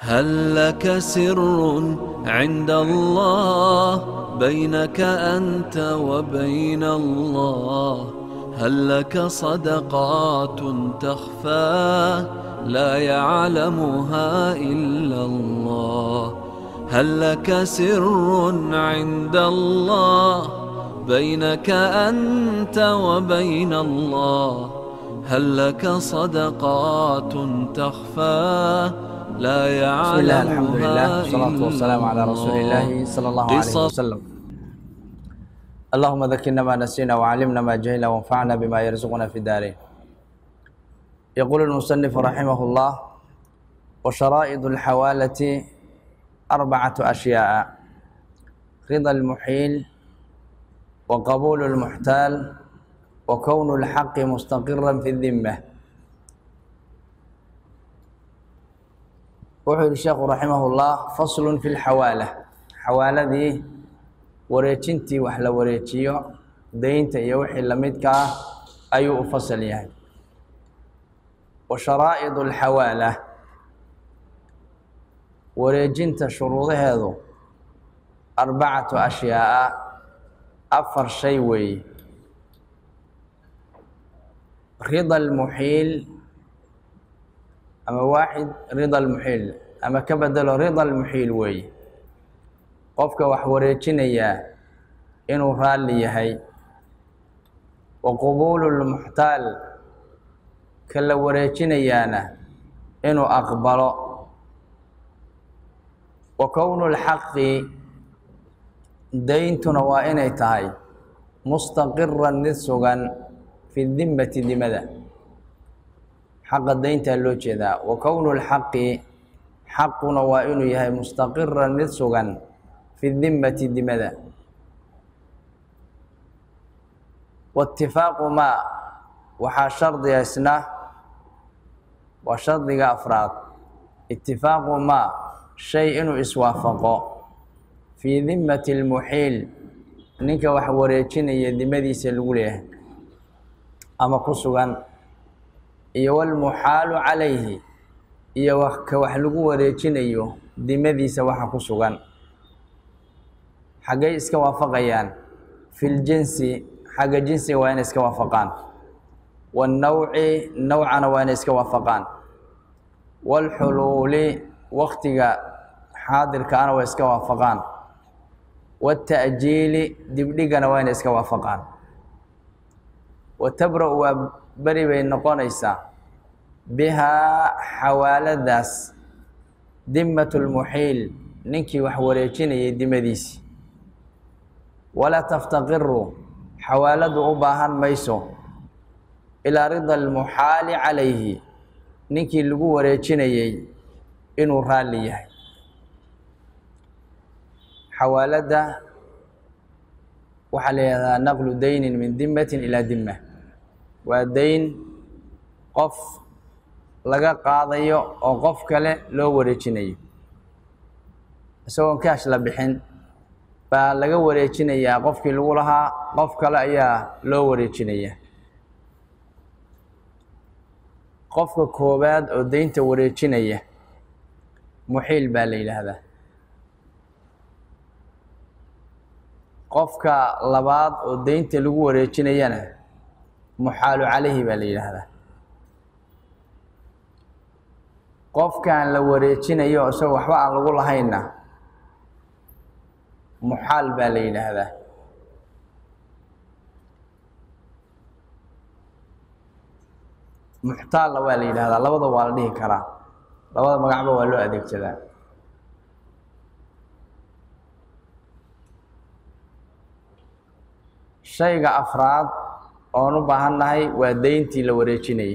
هل لك سر عند الله بينك أنت وبين الله هل لك صدقات تخفى لا يعلمها إلا الله هل لك سر عند الله بينك أنت وبين الله هل لك صدقات تخفى لا بسم الله الحمد لله يعلمها والصلاة والسلام على رسول الله صلى الله عليه قصص وسلم اللهم ذكرنا ما نسينا وعلمنا ما جهلنا وانفعنا بما يرزقنا في الدارين يقول المصنف رحمه الله وشرائط الحوالة أربعة أشياء رضا المحيل وقبول المحتال وكون الحق مستقرا في الذمة wuxuu yihi sheekhu raximahullah faslun fi lxawaala xawaaladii wareejintii wax la wareejiyo deynta iyo wixii lamidka ah ayuu u fasal yahay wa sharaa'id alxawaala wareejinta shuruudaheedu arbacatu ashyaa'a afar shay weeye rida almuxiil ama waaxid rida almuxiil ama ka bedelo rida almuxiil weeye qofka wax wareejinayaa inuu raalli yahay wa qubuulu lmuxtaal ka la wareejinayaana inuu aqbalo wa kownu lxaqi deyntuna waa inay tahay mustaqiran mid sugan fi dimmati dimada xaqa deyntaa loo jeedaa wa kownu lxaqi xaquna waa inuu yahay mustaqiran mid sugan fi dimmati dimada waitifaaqu maa waxaa shardiga isna waa shardiga afraad itifaaqu maa shay inuu iswaafaqo fii dimmati lmuxiil ninka wax wareejinaya dimadiisa lagu leeyahay ama ku sugan iyo walmuxaalu calayhi iyo ka wax lagu wareejinayo dimadiisa waxa ku sugan xaggay iska waafaqayaan filjinsi xagga jinsiga waa inay iska waafaqaan wannawci nawcana waa inay iska waafaqaan waalxuluuli waktiga xaadirkaana waa iska waafaqaan waata'jiili dibdhigana waa inay iska waafaqaan watabra-u waa beri bay noqonaysaa bihaa xawaaladaas dimmatu lmuxiil ninkii wax wareejinayay dimadiisi walaa taftaqiru xawaaladu u baahan mayso ilaa rida almuxaali calayhi ninkii lagu wareejinayay inuu raalli yahay xawaaladda waxaa la yihahdaa naqlu daynin min dimmatin ilaa dimma waa dayn qof laga qaadayo oo qof kale loo wareejinayo isagoon kaash la bixin baa laga wareejinayaa qofkii lagu lahaa qof kale ayaa loo wareejinaya qofka koowaad oo deynta wareejinaya muxiil baa la yidhaahdaa qofka labaad oo deynta lagu wareejinayana muxaalu calayhi baa la yidhaahdaa qofkan la wareejinayo isagoo waxba aan lagu lahaynna muxaal baa la yidhaahdaa muxtaalna waa la yidhahdaa labada waa la dhihi karaa labada magacba waa loo adeegsadaa shayga afraad oon u baahannahay waa deyntii la wareejinayay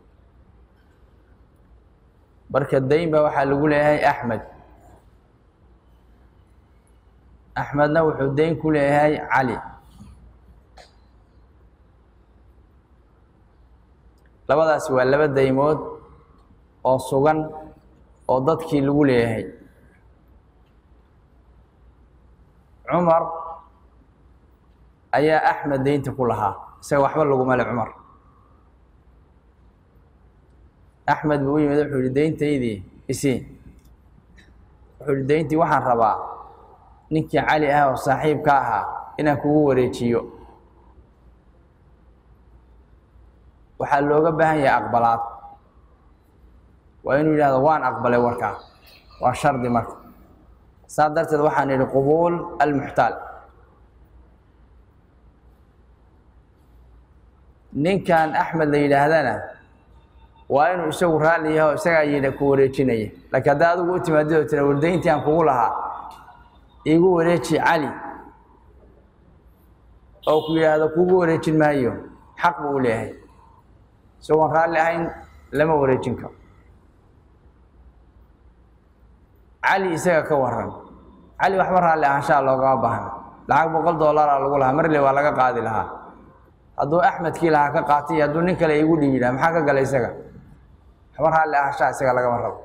marka deyn ba waxaa lagu leeyahay axmed axmedna wuxuu deyn ku leeyahay cali labadaasi waa laba deymood oo sugan oo dadkii lagu leeyahay cumar ayaa axmed deynta ku lahaa isaga waxba laguma le cumar axmed buu u yimid wuxuu yihi deyntaydii isii wuxuu ihi dayntii waxaan rabaa ninkii cali ah oo saaxiibka ahaa inaan kugu wareejiyo waxaa looga baahan yahay aqbalaad waa inuu yidhahdo waan aqbalay warkaa waa shardi marka saa darteed waxaan idhi qubuul almuxtaal ninkan axmed la yidhaahdana waa inuu isagu raalli yaho isagaa yidha ku wareejinaya laakiin haddaa adigu u timaadid oo tira wardayntii aan kugu lahaa iigu wareeji cali oo ku yidhaahdo kugu wareejin maayo xaq buu u leeyahay isagoon raalli ahayn lama wareejin karo cali isaga ka waran cali waxba raalli ahaanshaha loogama baahna lacag boqol dollaraa lagu lahaa marle waa laga qaadi lahaa hadduu axmedkii lahaa ka qaatay hadduu nin kale iigu dhibi lahaa maxaa ka gala isaga waxba raalli ahaanshaha isaga lagama rabo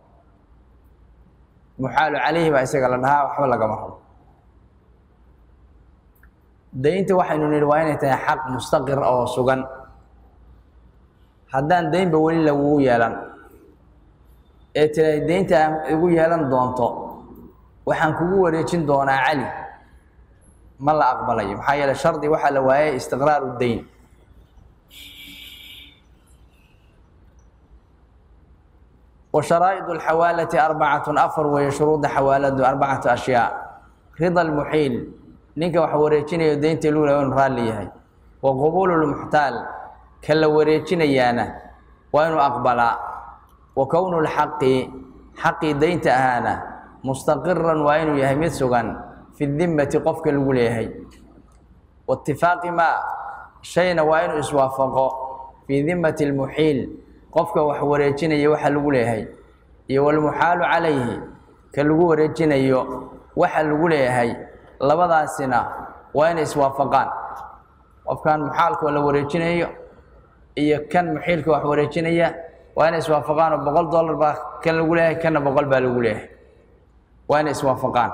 muxaalu calayhi baa isaga la dhahaa waxba lagama rabo daynta waxaynu nidhi waa inay tahay xaq mustaqir oo sugan haddaan daynba weli lagugu yeelan ee tira daynta aan igu yeelan doonto waxaan kugu wareejin doonaa cali ma la aqbalayo maxaa yeele shardi waxaa la waayay istiqraaru dayn wa sharaa'idu alxawaalati arbacatun afar weeye shuruudda xawaaladu arbacatu ashyaa rida almuxiil ninka wax wareejinayo daynta lagu laha inu raalli yahay wa qubuulu lmuxtaal ka la wareejinayaana waa inuu aqbalaa wa kownu lxaqi xaqii daynta ahaana mustaqiran waa inuu yahay mid sugan fi dimmati qofka lagu leeyahay waitifaaqi maa shayna waa inuu iswaafaqo fii dimmati lmuxiil qofka wax wareejinaya waxa lagu leeyahay iyo walmuxaalu calayhi ka lagu wareejinayo waxa lagu leeyahay labadaasina waa inay iswaafaqaan qofkan muxaalka la wareejinayo iyo kan muxiilka wax wareejinaya waa inay iswaafaqaan oo boqol dollar baa kan lagu leeyahay kanna boqol baa lagu leeyahay waa inay iswaafaqaan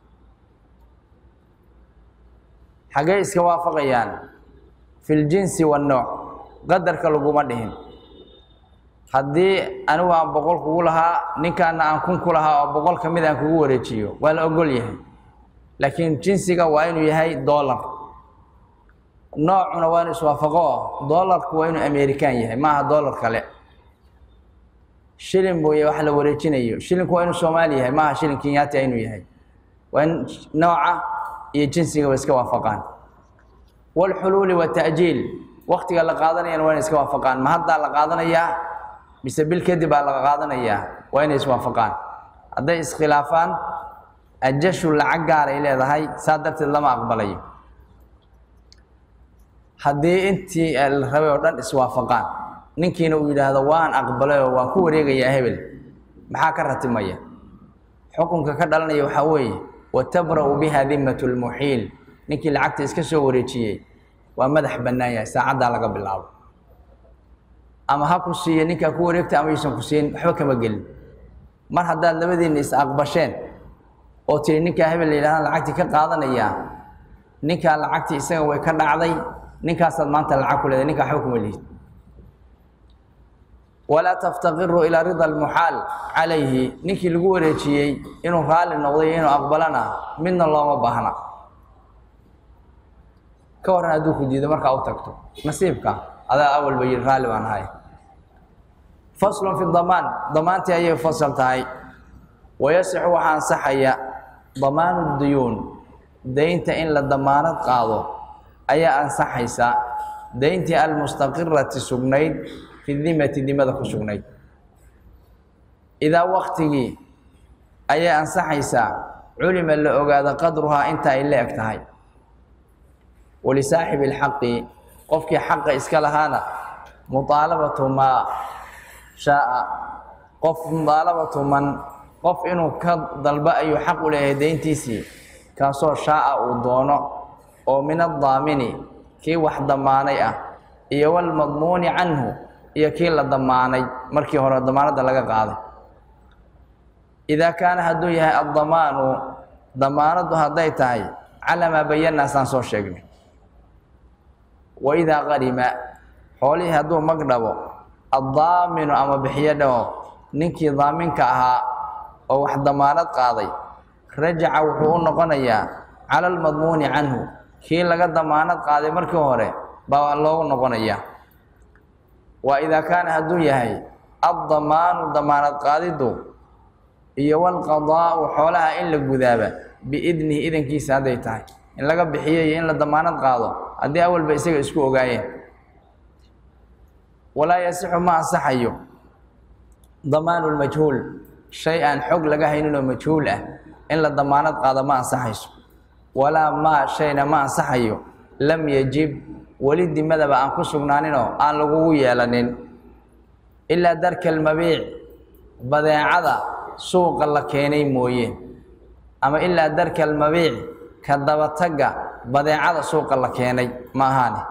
xaggee iska waafaqayaan fi ljinsi wannooc qadarka laguma dhihin haddii anigu aan boqol kugu lahaa ninkaana aan kun ku lahaa oo boqol ka mid aan kugu wareejiyo waa la ogol yahay laakiin jinsiga waa inuu yahay dollar noocuna waa inuu iswaafaqo dollarku waa inuu american yahay maaha dollar kale shilin buu wax la wareejinayo shilinku waa inuu soomaali yahay maaha shilin kenyaati inuu yahay waa in nooca iyo jinsigaba iska waafaqaan walxuluuli wata'jiil waktiga la qaadanayana waa inay iska waafaqaan ma haddaa la qaadanayaa mise bil kadib baa la qaadanayaa waa inay iswaafaqaan hadday iskhilaafaan ajashu lacag gaaray leedahay saa darteed lama aqbalayo haddii intii la rabay oo dhan iswaafaqaan ninkiina uu yidhaahdo waan aqbalay oo waan ku wareegayaa hebel maxaa ka ratimaya xukunka ka dhalanaya waxaa weeye watabra'u biha dimmatu lmuxiil ninkii lacagta iska soo wareejiyey waa madax bannaan yahay saacaddaa laga bilaabo ama ha ku siiyo ninkaa ku wareegta ama yuusan ku siin waxba kama gelin mar haddaad labadiinna is aqbasheen oo tiri ninkaa hebel la yidhahda lacagtii ka qaadanayaa ninkaa lacagtii isaga way ka dhacday ninkaasaad maanta lacag ku leedahay ninkaa waxba kuma lihid walaa taftaqiru ilaa rida almuxaal calayhi ninkii lagu wareejiyey inuu raalli noqday inuu aqbalana midna looma baahna ka waran hadduu ku diido markaa u tagto nasiibka adaa awalba yidhi raalli baan ahay faslun fi damaan damaantii ayay fasal tahay wayasixu waxaa ansaxaya damaanu duyuun daynta in la damaanad qaado ayaa ansaxaysa dayntii almustaqirati sugnayd fi dimati dimada ku sugnayd idaa waktigii ayay ansaxaysaa culima la ogaado qadruhaa inta ay la eg tahay walisaaxibi اlxaqi qofkii xaqa iska lahaana muطaalabatu maa shaaa qof muطaalabatu man qof inuu ka dalbo ayuu xaq u leeyahay dayntiisii kaasoo shaaa uu doono oo min addaamini kii wax damaanay ah iyo walmadmuuni canhu iyo kii la damaanay markii hore damaanadda laga qaaday idaa kaana hadduu yahay addamaanu damaanaddu hadday tahay calaa maa bayanaa saan soo sheegnay wa idaa qarima xoolihii hadduu mag dhabo addaaminu ama bixiyo dhaho ninkii daaminka ahaa oo wax damaanad qaaday rajaca wuxuu u noqonayaa cala almadmuuni canhu kii laga damaanad qaaday markii hore baa loogu noqonayaa waa idaa kaana hadduu yahay addamaanu damaanad qaadiddu iyo walqadaa'u xoolaha in la gudaaba biidnihi idankiisa hadday tahay in laga bixiyo iyo in la damaanad qaado haddii awalba isaga isku ogaayeen walaa yasixu ma ansaxayo damaanu lmajhuul shay aan xog laga hayninoo majhuul ah in la damaanad qaado ma ansaxayso walaa maa shayna ma ansaxayo lam yajib weli dimadaba aan ku sugnaaninoo aan lagugu yeelanin ilaa darka almabiic badeecada suuqa la keenay mooye ama ilaa darka almabiic ka dabatagga badeecada suuqa la keenay ma ahaane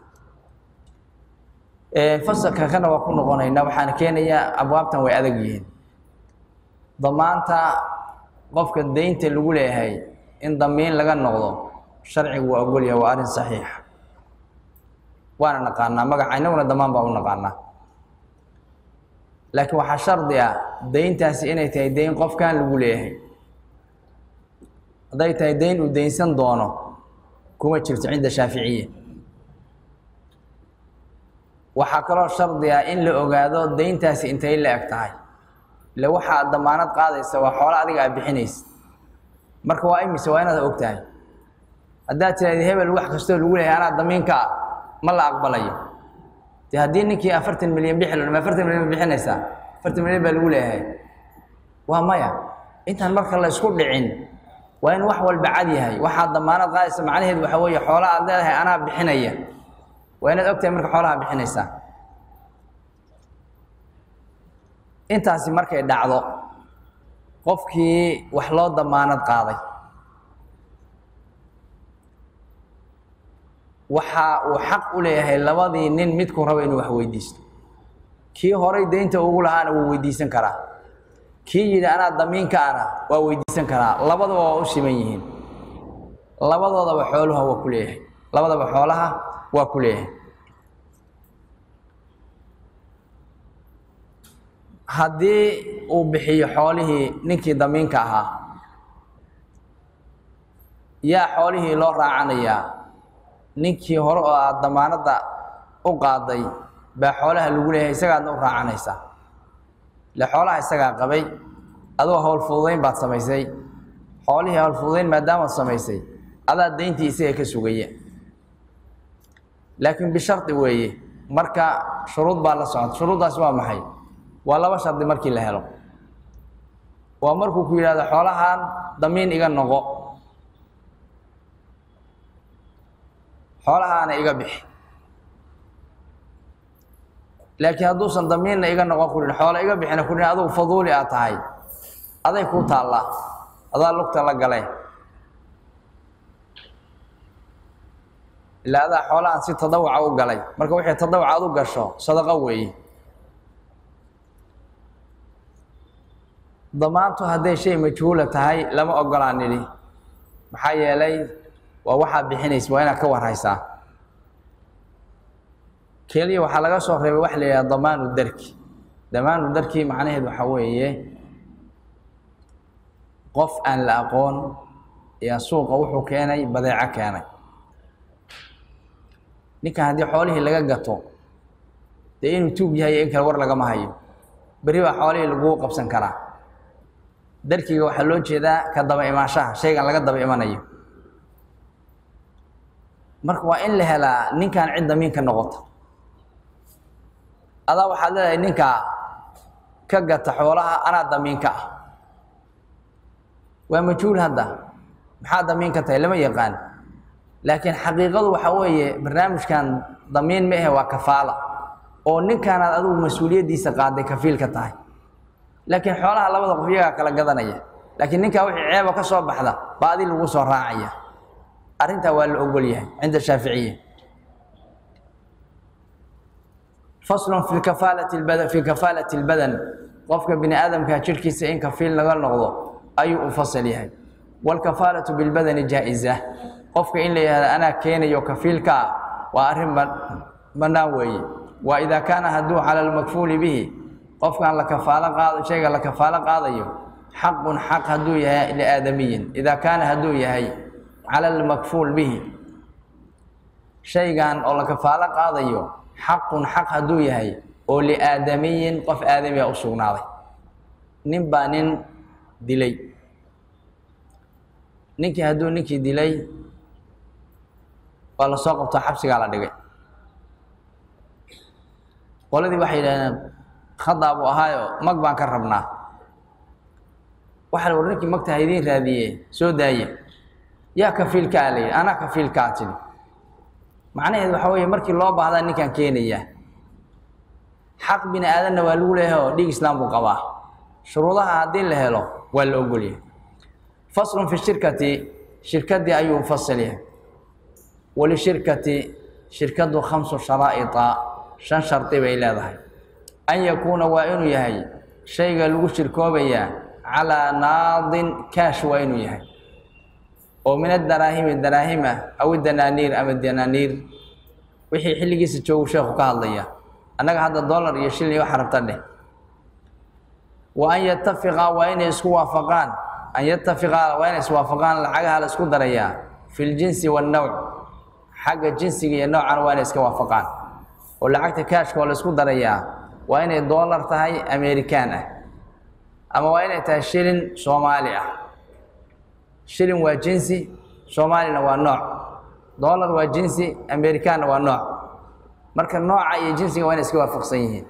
fasalka kana waa ku noqonaynaa waxaana keenayaa abwaabtan way adag yihiin damaanta qofka deynta lagu leeyahay in damiin laga noqdo sharcigu waa ogolyahay waa arrin saxiixa waana naqaanaa magaca inaguna damaan baa u naqaanaa laakiin waxaa shardi ah deyntaasi inay tahay deyn qofkan lagu leeyahay hadday tahay deyn uu deynsan doono kuma jirto cinda shaaficiya waxaa kaloo shardi ah in la ogaado deyntaasi intay la eg tahay ile waxaad damaanad qaadaysa waa xoolo adiga aad bixinaysa marka waa imise waa inaad og tahay haddaad tiraahdi hebel wax kastoo lagu leeyahay anaa damiinka ah ma la aqbalayo de haddii ninkii afartan milyan bixi ma afartan milyan ma bixinaysaa afartan milyan baa lagu leeyahay waa maya intaan marka la isku dhicin waa in wax walba cad yahay waxaad damaanad qaadaysa macnaheedu waxa weeye xoola aad leedahay anaa bixinaya waa inaad og tahay marka xoolaha bixinaysaa intaasi markay dhacdo qofkii wax loo damaanad qaaday waxa uu xaq u leeyahay labadii nin midku rabo inuu wax weydiisto kii horay deynta ugu lahaana wuu weydiisan karaa kii yidhi anaa damiinka ana waa weydiisan karaa labadaba waa u siman yihiin labadoodaba xooluha waa ku leeyahay labadaba xoolaha waa ku leeyahay haddii uu bixiyo xoolihii ninkii damiinka ahaa yaa xoolihii loo raacanayaa ninkii hore oo aad damaanadda u qaaday baa xoolaha lagu leeyahay isagaadna u raacanaysaa ile xoolaha isagaa qabay adoo howl fududayn baad samaysay xoolihii howl fududayn maadaamaad samaysay adaa deyntii isaga ka sugaya laakiin bishardi weeye marka shuruud baa la socota shuruuddaasi waa maxay waa laba shardi markii la helo waa markuu ku yidhahdo xoolahan damiin iga noqo xoolahaana iga bixi laakiin hadduusan damiinna iga noqon kurin xoolo iga bixina kurin adugu faduuli aad tahay aday kuu taallaa adaa lugta la galeen ilaa adaa xoolahan si tadawuca u galay marka wixii tadawuc aad u gasho sadaqo weeye damaantu hadday shay majhuula tahay lama ogolaan nidhi maxaa yeelay waa waxaad bixinaysa waa inaad ka warhaysaa keliya waxaa laga soo reebay waxa la yidhaha damaanu darki damaanu darki macnaheed waxaa weeye qof aan la aqoon ayaa suuqa wuxuu keenay badeeco keenay ninkan haddii xoolihii laga gato dee inuu tuug yahay in kale war lagama hayo berri baa xoolihii laguu qabsan karaa darkiga waxaa loo jeedaa ka daba imaanshaha shaygan laga daba imanayo marka waa in la helaa ninkan cid damiinka noqota adaa waxaad leedahay ninkaa ka gata xoolaha anaa damiinka ah waa majhuul hadda maxaa damiin ka tahay lama yaqaan laakiin xaqiiqadu waxaa weeye barnaamijkan damiin ma ahe waa kafaala oo ninkaanaad adigu mas-uuliyaddiisa qaaday kafiilka tahay laakiin xoolaha labada qof iyagaa kala gadanaya laakiin ninkaa wixii ceeba ka soo baxda baa adi lagu soo raacaya arrintaa waa la ogol yahay cinda shaaficiya faslun fi kafaalati lbadan fi kafaalati lbadan qofka bini aadamka jirhkiisa in kafiil laga noqdo ayuu u fasal yahay waalkafaalatu bilbadani jaa-isa qofka in la yihahdo anaa keenayo kafiilka ah waa arrin bannaan weeye waa idaa kaana hadduu cala almakfuuli bihi qofkan la kafaalo qaado shayga la kafaalo qaadayo xaqun xaq hadduu yahay liaadamiyin idaa kaana hadduu yahay cala almakfuul bihi shaygan oo la kafaalo qaadayo xaqun xaq hadduu yahay oo liaadamiyin qof aadamiya u sugnaaday nin baa nin dilay ninkii hadduu ninkii dilay waa la soo qabto xabsigaa la dhigay qoladii waxay yidhahdeen khadaa buu ahaayo mag baan ka rabnaa waxaa la war ninkii magta ha idiin raadiye soo daaye yaa kafiilkaa la yidhi anaa kafiilkaa tidhi macnaheed waxaa weeye markii loo baahdaa ninkaan keenayaa xaq bini aadanna waa lagu leeyahay oo dhiig islaam buu qabaa shuruudaha haddii la helo waa la ogolyahay faslun fi shirkati shirkadii ayuu fasal yahay walishirkati shirkadu khamsu sharaa'ita shan shardi bay leedahay an yakuuna waa inuu yahay shayga lagu shirkoobayaa calaa naadin kaash waa inuu yahay oo min adaraahimi daraahim ah aw danaaniir ama danaaniir wixii xilligiisa joogu sheekhu ka hadlaya annaga hadda dollar iyo shilin waxa rabta dheh wa an yatafiqa waa inay isku waafaqaan an yatafiqa waa inay iswaafaqaan lacagaha la isku darayaa fi ljinsi wannowc xagga jinsiga iyo noocana waa inay iska waafaqaan oo lacagta kaashka oo la isku darayaa waa inay dollar tahay american ah ama waa inay tahay shilin soomaali ah shilin waa jinsi soomaalina waa nooc dollar waa jinsi americanna waa nooc marka nooca iyo jinsiga waa inay iska waafaqsan yihiin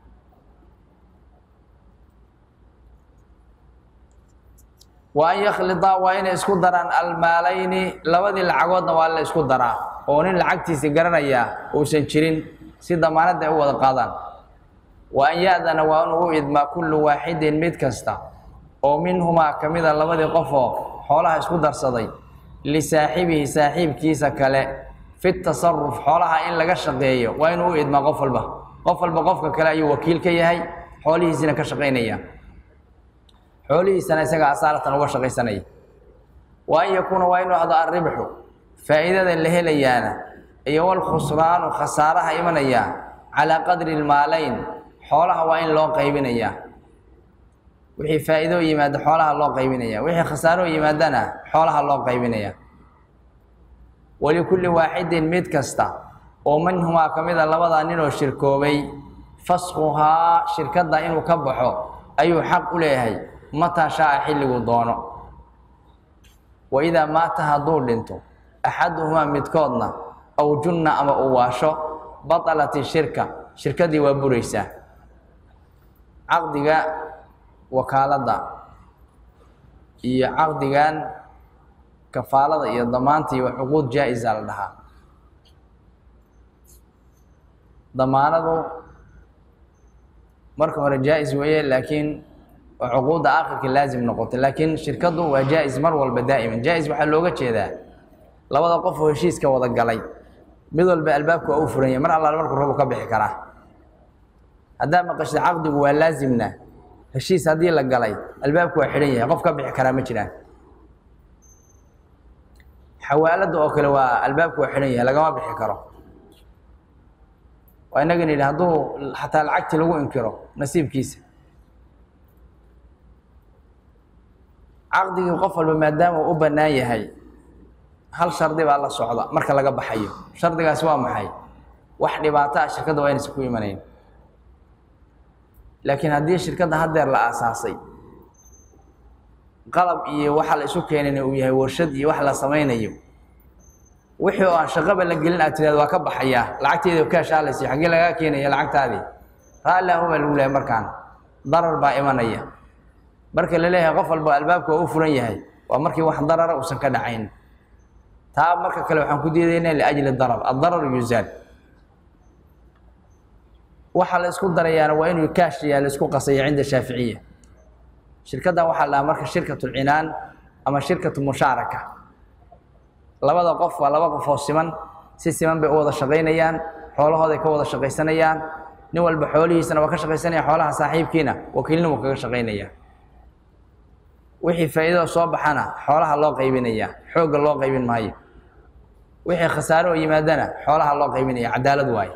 wa an yakhlidaa waa inay isku daraan almaalayni labadii lacagoodna waa la isku daraa oo nin lacagtiisa garanayaa uusan jirin si damaanadda ay u wada qaadaan wa an ya-dana waa inuu u idmaa kullu waaxidin mid kasta oo minhumaa ka mida labadii qofoo xoolaha isku darsaday lisaaxibihi saaxiibkiisa kale fi tasaruf xoolaha in laga shaqeeyo waa inuu u idmaa qof walba qof walba qofka kale ayuu wakiil ka yahay xoolihiisina ka shaqaynaya xoolihiisana isaga asaalatan uga shaqaysanaya wa an yakuuna waa inuu ahdo arribxu faa'iidada la helayaana iyo walkhusraanu khasaaraha imanaya calaa qadri lmaalayn xoolaha waa in loo qaybinayaa wixii faa'iido yimaada xoolaha loo qaybinaya wixii khasaaro yimaadana xoolaha loo qaybinaya walikulli waaxidin mid kasta oo minhumaa ka mid a labadaa ninoo shirkoobay faskuhaa shirkadda inuu ka baxo ayuu xaq u leeyahay mataa shaa-a xilliguu doono wa idaa maata hadduu dhinto axaduhumaa midkoodna aw junna ama uu waasho batalat ishirka shirkaddii waa buraysaa caqdiga wakaaladda iyo caqdigan kafaalada iyo damaanta iyo cuquud jaa-isa la dhahaa damaanadu marka hore jaa-is weeye laakiin waa cuquudda aakhirka laazim noqotay laakiin shirkaddu waa jaa-is mar walba daa'iman jaa-is waxaa looga jeedaa labada qof oo heshiiska wada galay mid walba albaabka waa u furan yahay mar allaale markuu rabu ka bixi karaa haddaa maqashda caqdigu waa laazimna heshiis haddii la galay albaabku waa xidhan yahay qof ka bixi karaa ma jiraan xawaaladda oo kale waa albaabku waa xidhan yahay lagama bixi karo waa inagan yidhi hadduu xataa lacagtii lagu inkiro nasiibkiisa caqdigii qof walba maadaama uu u bannaan yahay hal shardi baa la socda marka laga baxayo shardigaasi waa maxay wax dhibaato ah shirkadda waa inaysan ku imanayn laakiin haddii shirkadda haddeer la aasaasay qalab iyo waxa la isu keenayna uu yahay warshad iyo wax la samaynayo wixii oo aan shaqaba la gelin aad tiraad waa ka baxayaa lacagteeda kaashaalaysa xaggee lagaa keenaya lacagtaadii raalli ahu baa lagu leeyahay markaan darar baa imanaya marka la leeyahay qof walba albaabka waa u furan yahay waa markii wax darara uusan ka dhacayn taa marka kale waxaan ku diidaynaa liajli darar addarar yuzaal waxaa la isku darayaana waa inuu kaashyaa la isku qasaya cinda shaaficiya shirkaddan waxaa la dhahaa marka shirkatu lcinaan ama shirkatu mushaaraka labada qof waa laba qof oo siman si siman bay u wada shaqaynayaan xoolahooday ka wada shaqaysanayaan nin walba xoolihiisana waa ka shaqaysanaya xoolaha saaxiibkiina wakiilnimu kaga shaqaynaya wixii faa'iidada soo baxana xoolaha loo qaybinaya xoogga loo qaybin maayo wixii khasaare oo yimaadana xoolaha loo qaybinaya cadaalad waaye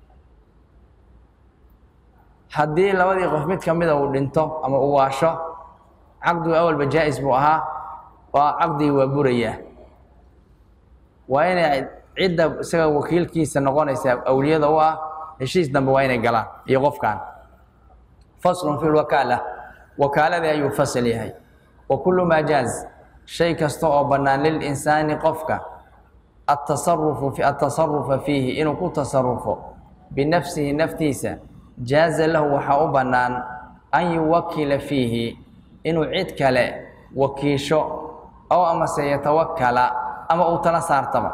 haddii labadii qof mid ka mida uu dhinto ama uu waasho caqdigu awalba jaa-is buu ahaa waa caqdigii waa burayaa waa inay cidda isaga wakiilkiisa noqonaysa awliyada u ah heshiis dambe waa inay galaan iyo qofkan faslun fi lwakaala wakaaladii ayuu fasal yahay wa kullu maa jaaz shay kasta oo bannaan lilinsaani qofka atasarufu atasarufa fiihi inuu ku tasarufo binafsihi naftiisa jaaza lahu waxaa u bannaan an yuwakila fiihi inuu cid kale wakiisho ow amase yatawakala ama uu tala saartaba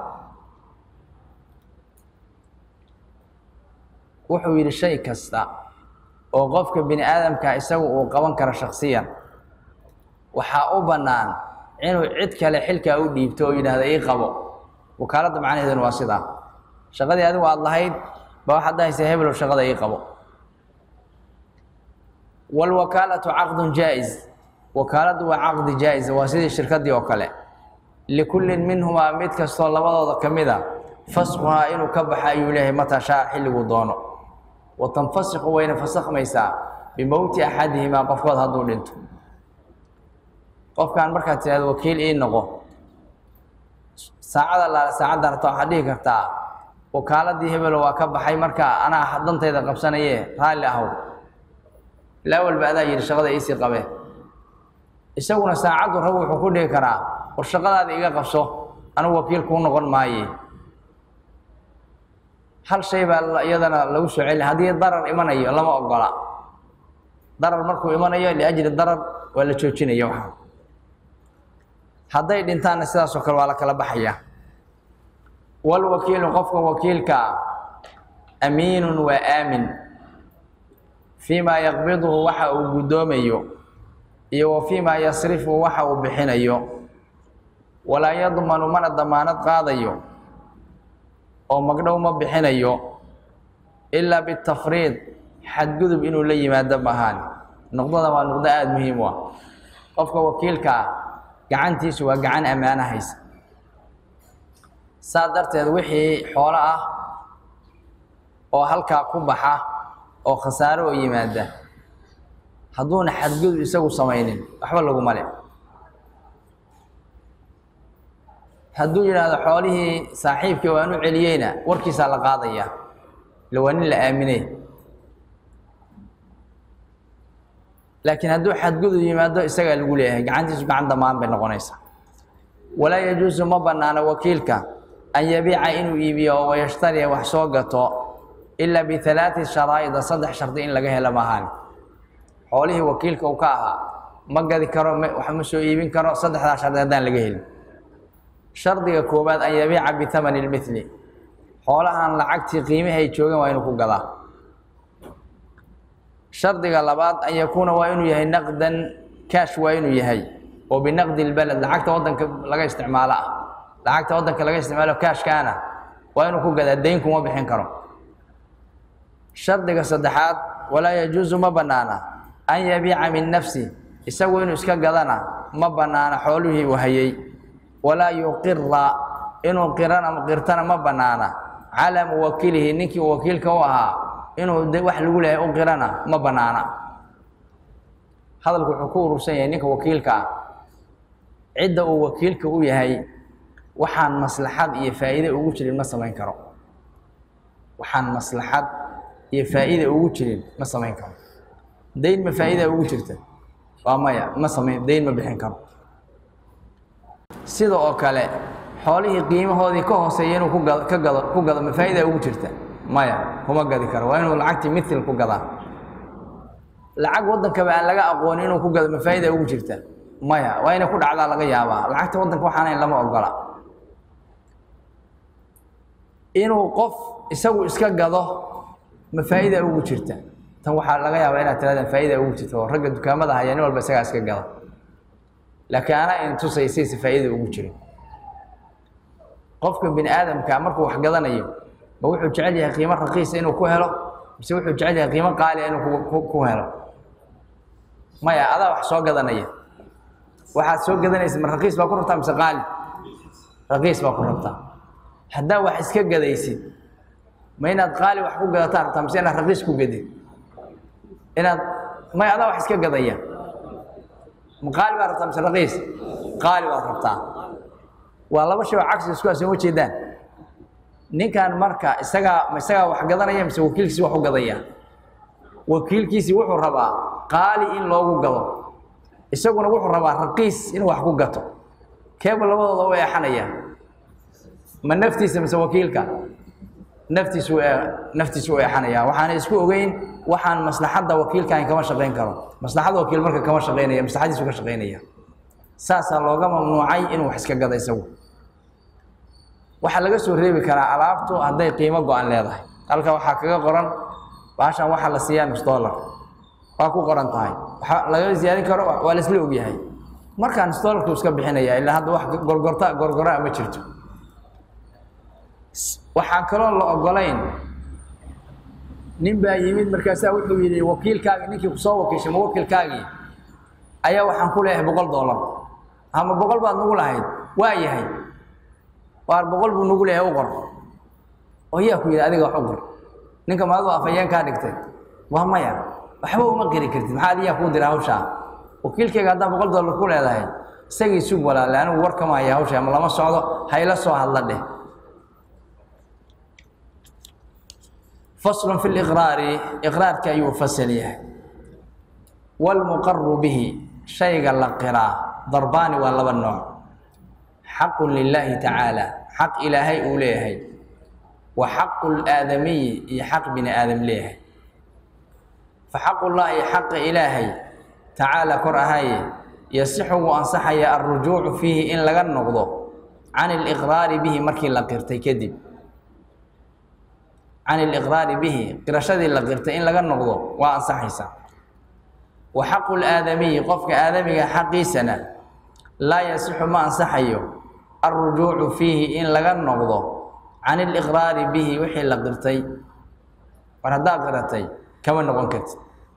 wuxuu yidhi shay kasta oo qofka bini aadamka isagu uu qaban karo shaksiyan waxaa u bannaan inuu cid kale xilkaa u dhiibto oo yidhaahda ii qabo wakaaladda macnaheeduna waa sidaa shaqadii adigu aada lahayd ba waxaad dhahaysaa hebelow shaqada ii qabo waalwakaalatu caqdun jaa-is wakaaladdu waa caqdi jaa-isa waa sidii shirkaddii oo kale likullin minhumaa mid kastoo labadooda ka mid a fasquhaa inuu ka baxa ayuu leeyahay mataa shaa xilliguu doono wa tanfasiqu wayna fasakhmaysaa bimowti axadihimaa qofkood hadduu dhinto qofkan markaad tidhahdo wakiil ii noqo saacada laale saacaddan rabta waxaad dhihi kartaa wakaaladii hebelo waa ka baxay marka anaa dantayda qabsanaye raalli ahow ilaa walba adaa yidhi shaqada iisii qabe isaguna saacaddu rab wuxuu ku dhihi karaa war shaqadaada iga qabso anigu wakiil kuu noqon maaye hal shay baa iyadana lagu soo celina haddii darar imanayo lama ogola darar markuu imanayo liajli darar waa la joojinaya waxaa hadday dhintaanna sidaasoo kale waa la kala baxaya walwakiilu qofka wakiilkaa amiinun waa aamin fii maa yaqbiduhu waxa uu guddoomayo iyo wa fii maa yasrifu waxa uu bixinayo walaa yadmanu mana damaanad qaadayo oo magdhow ma bixinayo ilaa bitafriid xadgudub inuu la yimaado maahaan noqdada waa noqdo aada muhiim u ah qofka wakiilkaa gacantiisu waa gacan ammaano haysa saa darteed wixii xoolo ah oo halkaa ku baxa oo khasaaro oo yimaada hadduuna xadgudub isagu samaynin waxba laguma le hadduu yidhaahdo xoolihii saaxiibkii waan u celiyeyna warkiisaa la qaadaya ila waa nin la aaminay laakiin hadduu xadgudub yimaado isagaa lagu leeyahay gacantiisu gacan damaan bay noqonaysaa walaa yajuusu ma bannaano wakiilka an yabiica inuu iibiyo oo wayashtariya wax soo gato ilaa bialaati sharaa'ida saddex shardi in laga helo maahaan xoolihii wakiilka uu ka ahaa ma gadi karo wax ma soo iibin karo saddexdaa shardi haddaan laga helin shardiga koowaad an yabiica bihamani lmithli xoolahan lacagtii qiimihi ay joogeen waa inuu ku gadaa shardiga labaad an yakuuna waa inuu yahay naqdan kaash waa inuu yahay oo binaqdi lbaled lacagta waddanka laga isticmaalo ah lacagta waddanka laga isticmaalo kaashkaana waa inuu ku gadaa dayn kuma bixin karo shardiga saddexaad walaa yajuusu ma bannaana an yabiica min nafsi isagu inuu iska gadana ma bannaana xoolihii uu hayay walaa yuqira inuu qirana qirtana ma bannaana calaa muwakilihi ninkii wakiilka u ahaa inuu wax lagu leeyahay u qirana ma bannaana hadalku wuxuu ku urursan yahay ninka wakiilka ah cidda uu wakiilka u yahay waxaan maslaxad iyo faa'iide ugu jirin ma samayn karo waxaan maslaxad iyo faa'iida ugu jirin ma samayn karo dayn ma faa'iida ugu jirta waa maya ma samayn dayn ma bixin karo sida oo kale xoolihii qiimahoodii ka hooseeya inuu ku gado ka gado ku gado ma faa'iida ugu jirta maya kuma gadi karo waa inuu lacagtii mithil ku gadaa lacag waddankaba aan laga aqoonin inuu ku gado ma faa'iida ugu jirta maya waa inay ku dhacdaa laga yaabaa lacagta waddanka waxaanayn lama ogola inuu qof isagu iska gado ma faa'iida ugu jirta tan waxaa laga yaabaa inaad tirahdaan faa'iida ugu jirta oo ragga dukaamada haya nin walba isagaa iska gada laakiin anaa in tusay saysa faa'iida ugu jirin qofka bini aadamka markuu wax gadanayo ma wuxuu jecel yahay qiimo raqiisa inuu ku helo mise wuxuu jecel yahay qiimo qaaliya inuu ku helo maya adaa wax soo gadanaya waxaad soo gadanaysa ma raqiis baa ku rabtaa mise qaali raqiis baa ku rabtaa haddaa wax iska gadaysid ma inaad qaali wax ku gadataan rabtaa mise inaad raqiis ku gadid inaad may adaa wax iska gadaya ma qaali baad rabtaa mise raqiis qaali baad rabtaa waa laba shay oo cagsi isku asoo jeedaan ninkan marka isagaa ma isagaa wax gadanaya mise wakiilkiisi wax u gadaya wakiilkiisii wuxuu rabaa qaali in loogu gado isaguna wuxuu rabaa raqiis inuu wax ku gato keeba labadooda u eexanaya ma naftiisa mise wakiilka naftiisu naftiisu u eexanaya waxaana isku ogeyn waxaan maslaxadda wakiilkan kama shaqayn karo maslaxadda wakiil marka kama shaqaynaya maslaxadiisu ka shaqaynaya saasaa looga mamnuucay inuu wax iska gada isagu waxaa laga soo reebi karaa alaabtu hadday qiimo go-an leedahay halka waxaa kaga qoran baashan waxaa la siiyaa nus dollar waa ku qoran tahay waxa laga ziyaarin karo waa la isla ogyahay markaa nus dollarku iska bixinaya ilaa hadda wax gorgorta gorgoraa ma jirto waxaan kaloo la ogolayn nin baa yimid markaasaa wuxuu yidhi wakiilkaagi ninkii kusoo wakiishay muwakilkaagii ayaa waxaan ku leeyahay boqol dollar ama boqol baad nagu lahayd waa yahay waar boqol buu nagu leeyahay u qor oo yaa ku yidhi adiga wax u qor ninka maadu afayeen kaa dhigtay waa maya waxba uma qiri kartid maxaa adiyaa kuu dira hawshaa wakiilkayga haddaan boqol dollar ku leedahay isagii sug walaale anigu war kama haya hawsha ama lama socdo hayla soo hadla dheh fasl fi liqraari iqraarka ayuu fasal yahay wاlmuqaru bihi shayga la qiraa darbaani waa laba nooc xaqu lilaahi tacaala xaq ilaahay uu leeyahay wa xaqu اlaadamiyi iyo xaq bini aadam leeyahay faxaqu llaahi xaqa ilaahay tacaala kor ahaye yasixu wuu ansaxaya alrujuucu fiihi in laga noqdo can اliqraari bihi markii la qirtay kadib can iliqraari bihi qirashadii la qirtay in laga noqdo waa ansaxaysaa wa xaqu laadamiyi qofka aadamiga xaqiisana laa yasixu ma ansaxayo alrujuucu fiihi in laga noqdo can iliqraari bihi wixii la qirtay war haddaad qiratay kama noqon kartid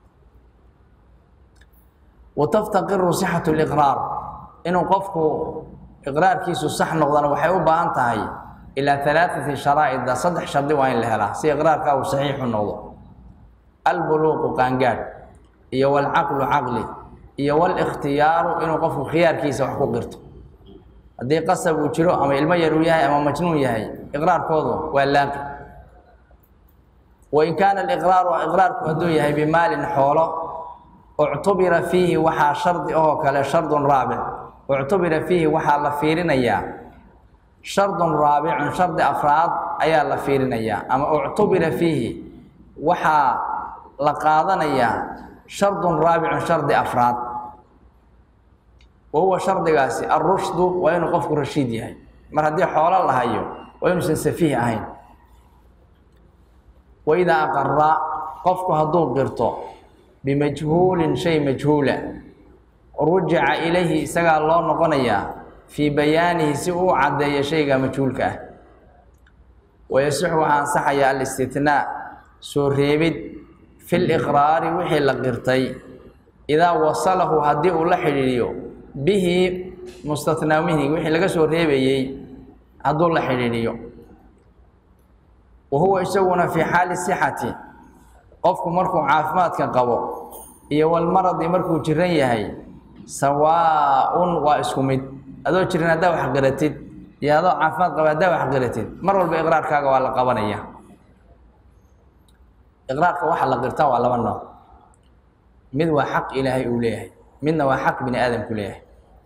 wa taftaqiru sixatu liqraar inuu qofku iqraarkiisu sax noqdana waxay u baahan tahay ilaa alaaثati sharaa'ida saddex shardi waa in la helaa si iqraarka uu saxiixu noqdo albuluuqu qaangaadh iyo walcaqlu caqli iyo walikhtiyaaru inuu qofku khiyaarkiisa wax ku qirto haddii qasab uu jiro ama ilmo yar uu yahay ama majnuun yahay iqraarkoodu waa laaqi wain kaana aliqraaru iqraarku hadduu yahay bimaalin xoolo uctubira fiihi waxaa shardi ahoo kale shardun raabic uctubira fiihi waxaa la fiirinayaa shardun raabicun shardi afraad ayaa la fiirinayaa ama uctubira fiihi waxaa la qaadanayaa shardun raabicun shardi afraad wa huwa shardigaasi alrushdu waa inuu qofku rashiid yahay mar haddii xoolo la hayo waa inuusan safiih ahayn waidaa aqara qofku hadduu qirto bimajhuulin shay majhuula rujica ilayhi isagaa loo noqonayaa fii bayaanihi si uu caddeeyo shayga majhuulka ah wayasixu waxaa ansaxaya alistitnaa soo reebid fi liqraari wixii la qirtay idaa wasalahu haddii uu la xidhiidhiyo bihi mustatnaa mihi wixii laga soo reebayey hadduu la xidhiidhiyo wa huwa isaguna fii xaali sixati qofku markuu caafimaadka qabo iyo walmaradi markuu jiran yahay sawaa-un waa isku mid adoo jiran haddaa wax qiratid iyo adoo caafimaad qaba haddaa wax qiratid mar walba iqraarkaaga waa la qabanaya iqraarka waxa la qirtaa waa laba nooc mid waa xaq ilaahay uu leeyahay midna waa xaq bini aadamku leeyahay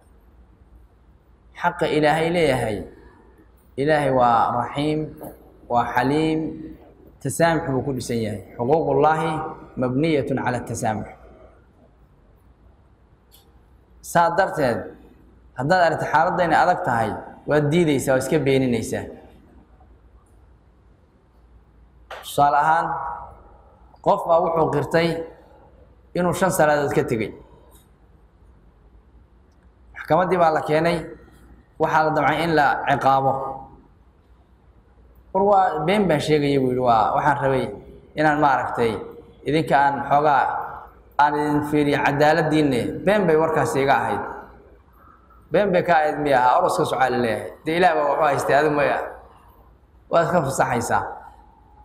xaqa ilaahay leeyahay ilaahay waa raxiim waa xaliim tasaamux buu ku dhisan yahay xuquuq ullaahi mabniyat cala tasaamux saa darteed haddaad aragta xaaladda inay adag tahay waad diideysaa waa iska beenineysaa tusaale ahaan qof baa wuxuu qirtay inuu shan salaadood ka tegey maxkamaddii baa la keenay waxaa la damcay in la ciqaabo war waa been baan sheegaya buu yihi waa waxaan rabay inaan maaragtay idinka aan xoogaa aan idin fiiriyo cadaaladdiinne been bay warkaasi iga ahayd been bay ka ahayd miya ahaa oroska socaa la leeyahay dee ilaah baa waxu haystay adi maya waad iska fasaxaysaa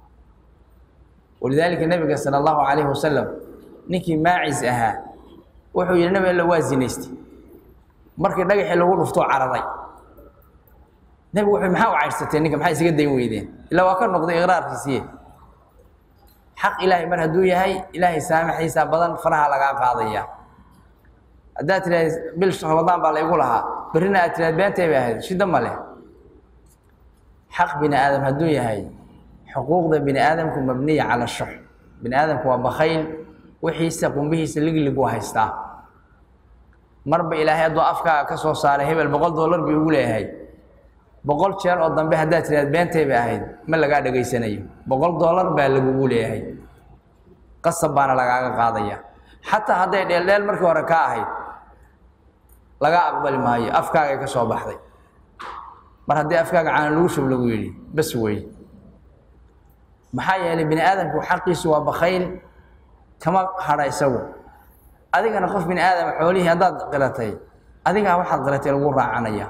walidaalika nebiga sala allahu calayhi wasalam ninkii maacis ahaa wuxuu yidhi nabi alla waa zinaystay markii dhagaxii lagu dhuftoo cararay nebigu wuxuu maxaa u caydhsatee ninka maxaa isaga dayn weydeen ilaa waa ka noqday iqraarkiisiiye xaq ilaahay mar hadduu yahay ilaahay saamaxiisa badan faraha lagaa qaadaya haddaad tidhahd bil ramadaan baa laygu lahaa berrina aad tidhahd beentay bay ahayd shiddo ma leh xaq bini aadam hadduu yahay xuquuqda bini aadamku mabniya cala shux bini aadamku waa bakayl wixiisa qumbihiisa ligligu haystaa marba ilaahay hadduu afkaaga ka soo saaray hebel boqol dollar bii ugu leeyahay boqol jeer oo dambe haddaad tidhahd beentay bay ahayd ma lagaa dhegaysanayo boqol dollar baa lagugu leeyahay qasab baana lagaaga qaadaya xataa hadday dheeldheel markii hore ka ahayd lagaa aqbali maayo afkaagay ka soo baxday mar haddii afkaaga caana lagu shub lagu yidhi bas wey maxaa yeelay bini aadamku xaqiisu waa bakayl kama hadha isagu adigana qof bini aadama xoolihii haddaad qiratay adigaa waxaad qiratay lagu raacanaya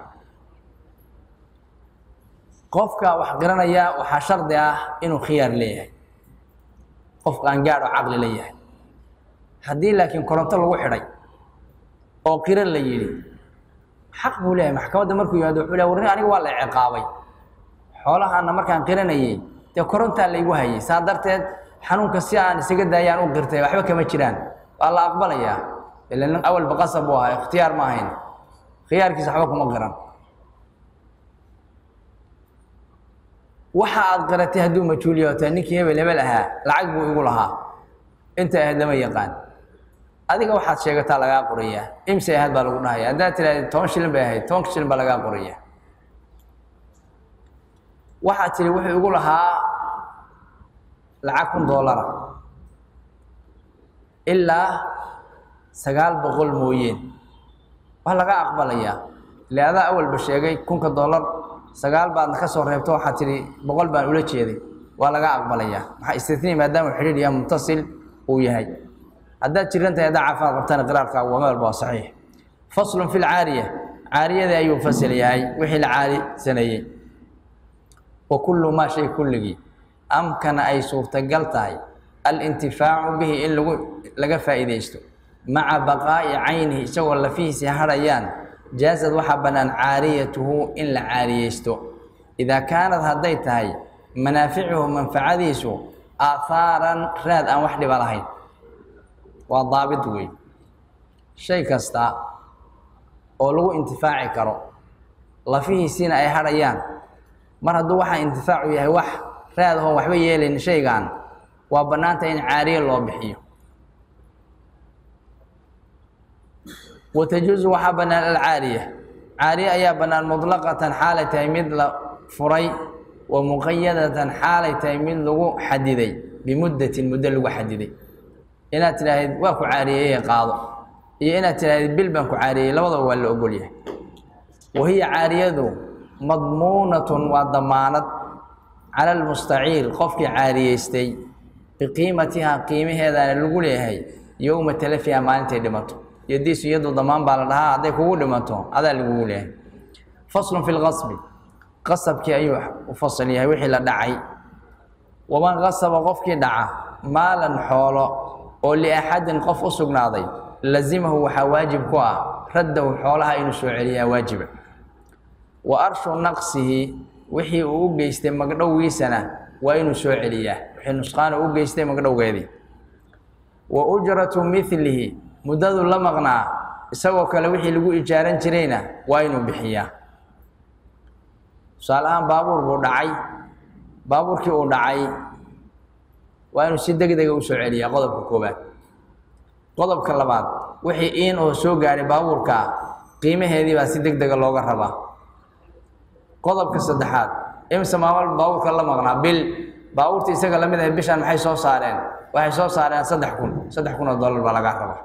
qofka wax qiranaya waxaa shardi ah inuu khiyaar leeyahay qofka aan gaadho caqli la yahay haddii laakiin koronto lagu xidhay oo qiro la yidhi xaq buu leeyahay maxkamadda markuu yimaado wuxuu lehay warni aniga waa la ciqaabay xoolahaana markaan qiranayay dee korontaa laygu hayay saa darteed xanuunka si aan isaga daayaan u qirtay waxba kama jiraan waa la aqbalayaa ila nin awalba qasab buu ahaa ikhtiyaar ma ahayn khiyaarkiisa waxba kuma qiran waxa aad qiratay hadduu majhuuliya taa ninkii hebel hebel ahaa lacag buu igu lahaa inta ahayd lama yaqaan adiga waxaad sheegataa lagaa qorayaa imse ahayd baa lagu dhahaya haddaad tidhahda toban shilin bay ahayd tobanka shilin baa lagaa qoraya waxaad tidhi wuxuu igu lahaa lacag kun doolara ilaa sagaal boqol mooyeen waa laga aqbalayaa ile adaa awalba sheegay kunka doolar sagaal baadna ka soo reebto waxaad tidhi boqol baan ula jeeday waa laga aqbalayaa maxaa istitnii maadaama xidhiidh iyo mutasil uu yahay haddaad jiran tahay haddaa caafimaad qabtana qiraarkaagu waa meel baa saxiix faslun fi lcaariya caariyadii ayuu fasal yahay wixii la caarisaneeyey wa kullu maa shay kulligii amkana ay suurtagal tahay alintifaacu bihi in lagu laga faa'iidaysto maca baqaa'i caynihi isagoo lafihiisii hadhayaan jaasad waxaa bannaan caariyatuhu in la caariyeysto idaa kaanad hadday tahay manaaficuhu manfacadiisu aahaaran raad aan wax dhiba lahayn waa daabit wey shay kasta oo lagu intifaaci karo lafihiisiina ay hadhayaan mar hadduu waxaa intifaacu yahay wax raad ahoon waxba yeelayn shaygan waa bannaanta in caariye loo bixiyo wa tajuusu waxaa bannaan alcaariya caariye ayaa bannaan mutlaqatan xaalay tahay mid la furay wa muqayadatan xaalay tahay mid lagu xadiday bimuddatin muddo lagu xadiday inaad tidhaahid waa ku caariyeeye qaado iyo inaad tidhahdid bil baan ku caariyey labadaba waa la ogol yahay wa hiya caariyadu madmuunatun waa damaanad cala almustaciir qofkii caariyeystay biqiimatihaa qiimaheedaana lagu leeyahay yowma talafiha maalintay dhimato yadiisu iyadu damaan baa la dhahaa hadday kugu dhimato adaa lagugu leeyahay faslun fi lqasbi qasabkii ayuu u fasal yahay wixii la dhacay waman qasaba qofkii dhaca maalan xoolo oo liaxadin qof u sugnaaday lazimahu waxaa waajib ku ah raddahu xoolaha inuu soo celiyaa waajiba wa arshu naqsihi wixii uu u geystay magdhowgiisana waa inuu soo celiyaa wixii nusqaana u geystay magdhowgeedii wa ujratu milihi muddadu la maqnaa isagoo kale wixii lagu ijaaran jirayna waa inuu bixiyaa tusaale ahaan baabuur buu dhacay baabuurkii uu dhacay waa inuu si deg dega usoo celiyaa qodobka koobaad qodobka labaad wixii iin oo soo gaadhay baabuurka qiimaheedii baa si deg dega looga rabaa qodobka saddexaad imse maamal baabuurka la maqnaa bil baabuurta isaga lamid ahay bishaan maxay soo saareen waxay soo saareen saddex kun saddex kun oo dollar baa lagaa rabaa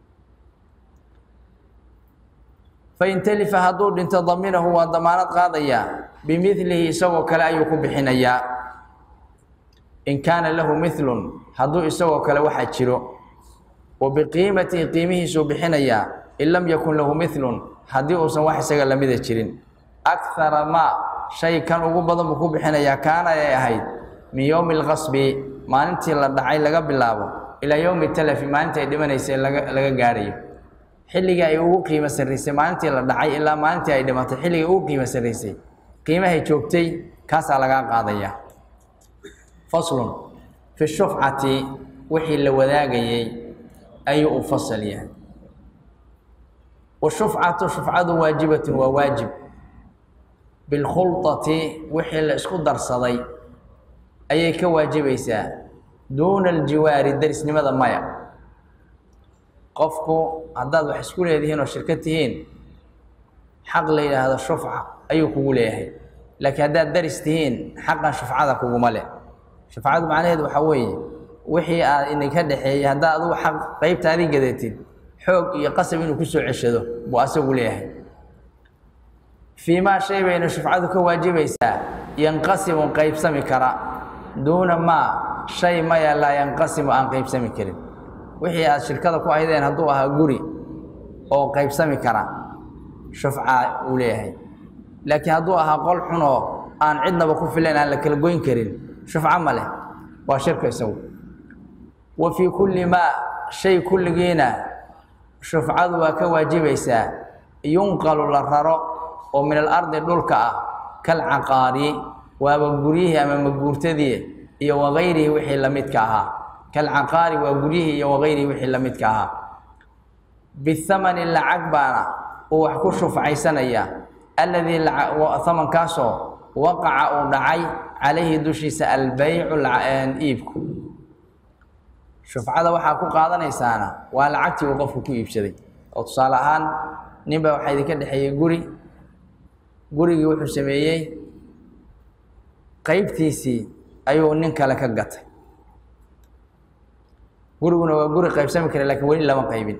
fain talifa hadduu dhinto daminahu waa damaanad qaadayaa bimilihi isagoo kale ayuu ku bixinayaa in kaana lahu milun hadduu isagoo kale waxaa jiro wa biqiimatihi qiimihiisuu bixinayaa in lam yakun lahu milun haddii uusan wax isaga lamida jirin akara maa shay kan ugu badan buu ku bixinayaa kaana ay ahayd min yowmi alqasbi maalintii la dhacay laga bilaabo ilaa yowmi talafi maalinta ay dhimanaysay laga laga gaadhayo xilligii ay ugu qiimo sarraysay maalintii la dhacay ilaa maalintii ay dhimatay xilligii ugu qiimo sarraysay qiimahay joogtay kaasaa lagaa qaadaya faslun fi shufcati wixii la wadaagayey ayuu u fasal yahay washufcatu shufcadu waajibatun waa waajib bilkhulطati wixii la isku darsaday ayay ka waajibaysaa duuna aljiwaari darisnimada maya qofku haddaad wax isku leedihiin oo shirka tihiin xaq la yidhaahdo shufca ayuu kugu leeyahay laakiin haddaad daris tihiin xaqan shufcada kuguma leh shufcadu macnaheedu waxaa weeye wixii aad idinka dhexeeyey haddaad adugu xaq qeybtaadii gadatid xoog iyo qasab inuu kusoo ceshado buu asagu leeyahay fii maa shay bayna shufcadu ka waajibaysaa yanqasimu qeybsami kara duuna maa shay maya laa yanqasimu aan qeybsami karin wixii aad shirkada ku aydeen hadduu ahaa guri oo qeybsami kara shufca uu leeyahay laakiin hadduu ahaa qol xunoo aan cidnaba ku filayn aan la kala goyn karin shufco ma leh waa shirka isagu wa fii kulli maa shay kulligiina shufcadu waa ka waajibaysaa yunqalu la raro oo min alardi dhulka ah kalcaqaari waaba guryihii ama maguurtadii iyo wagayrihi wixii la midka ahaa kalcaqaari waa guryihii iyo wagayrihi wixii la midka ahaa bithamani lacag baana uu wax ku shufcaysanaya alladii hamankaasoo waqaca uu dhacay calayhi dushiisa albeycu iibku shufcada waxaa ku qaadanaysaana waa lacagtii uu qofku ku iibsaday oo tusaale ahaan ninbaa waxaa idinka dhexeeyey guri gurigii wuxuu sameeyey qeybtiisii ayuu nin kale ka gatay guriguna waa guri qaybsami kara lakiin weli lama qaybin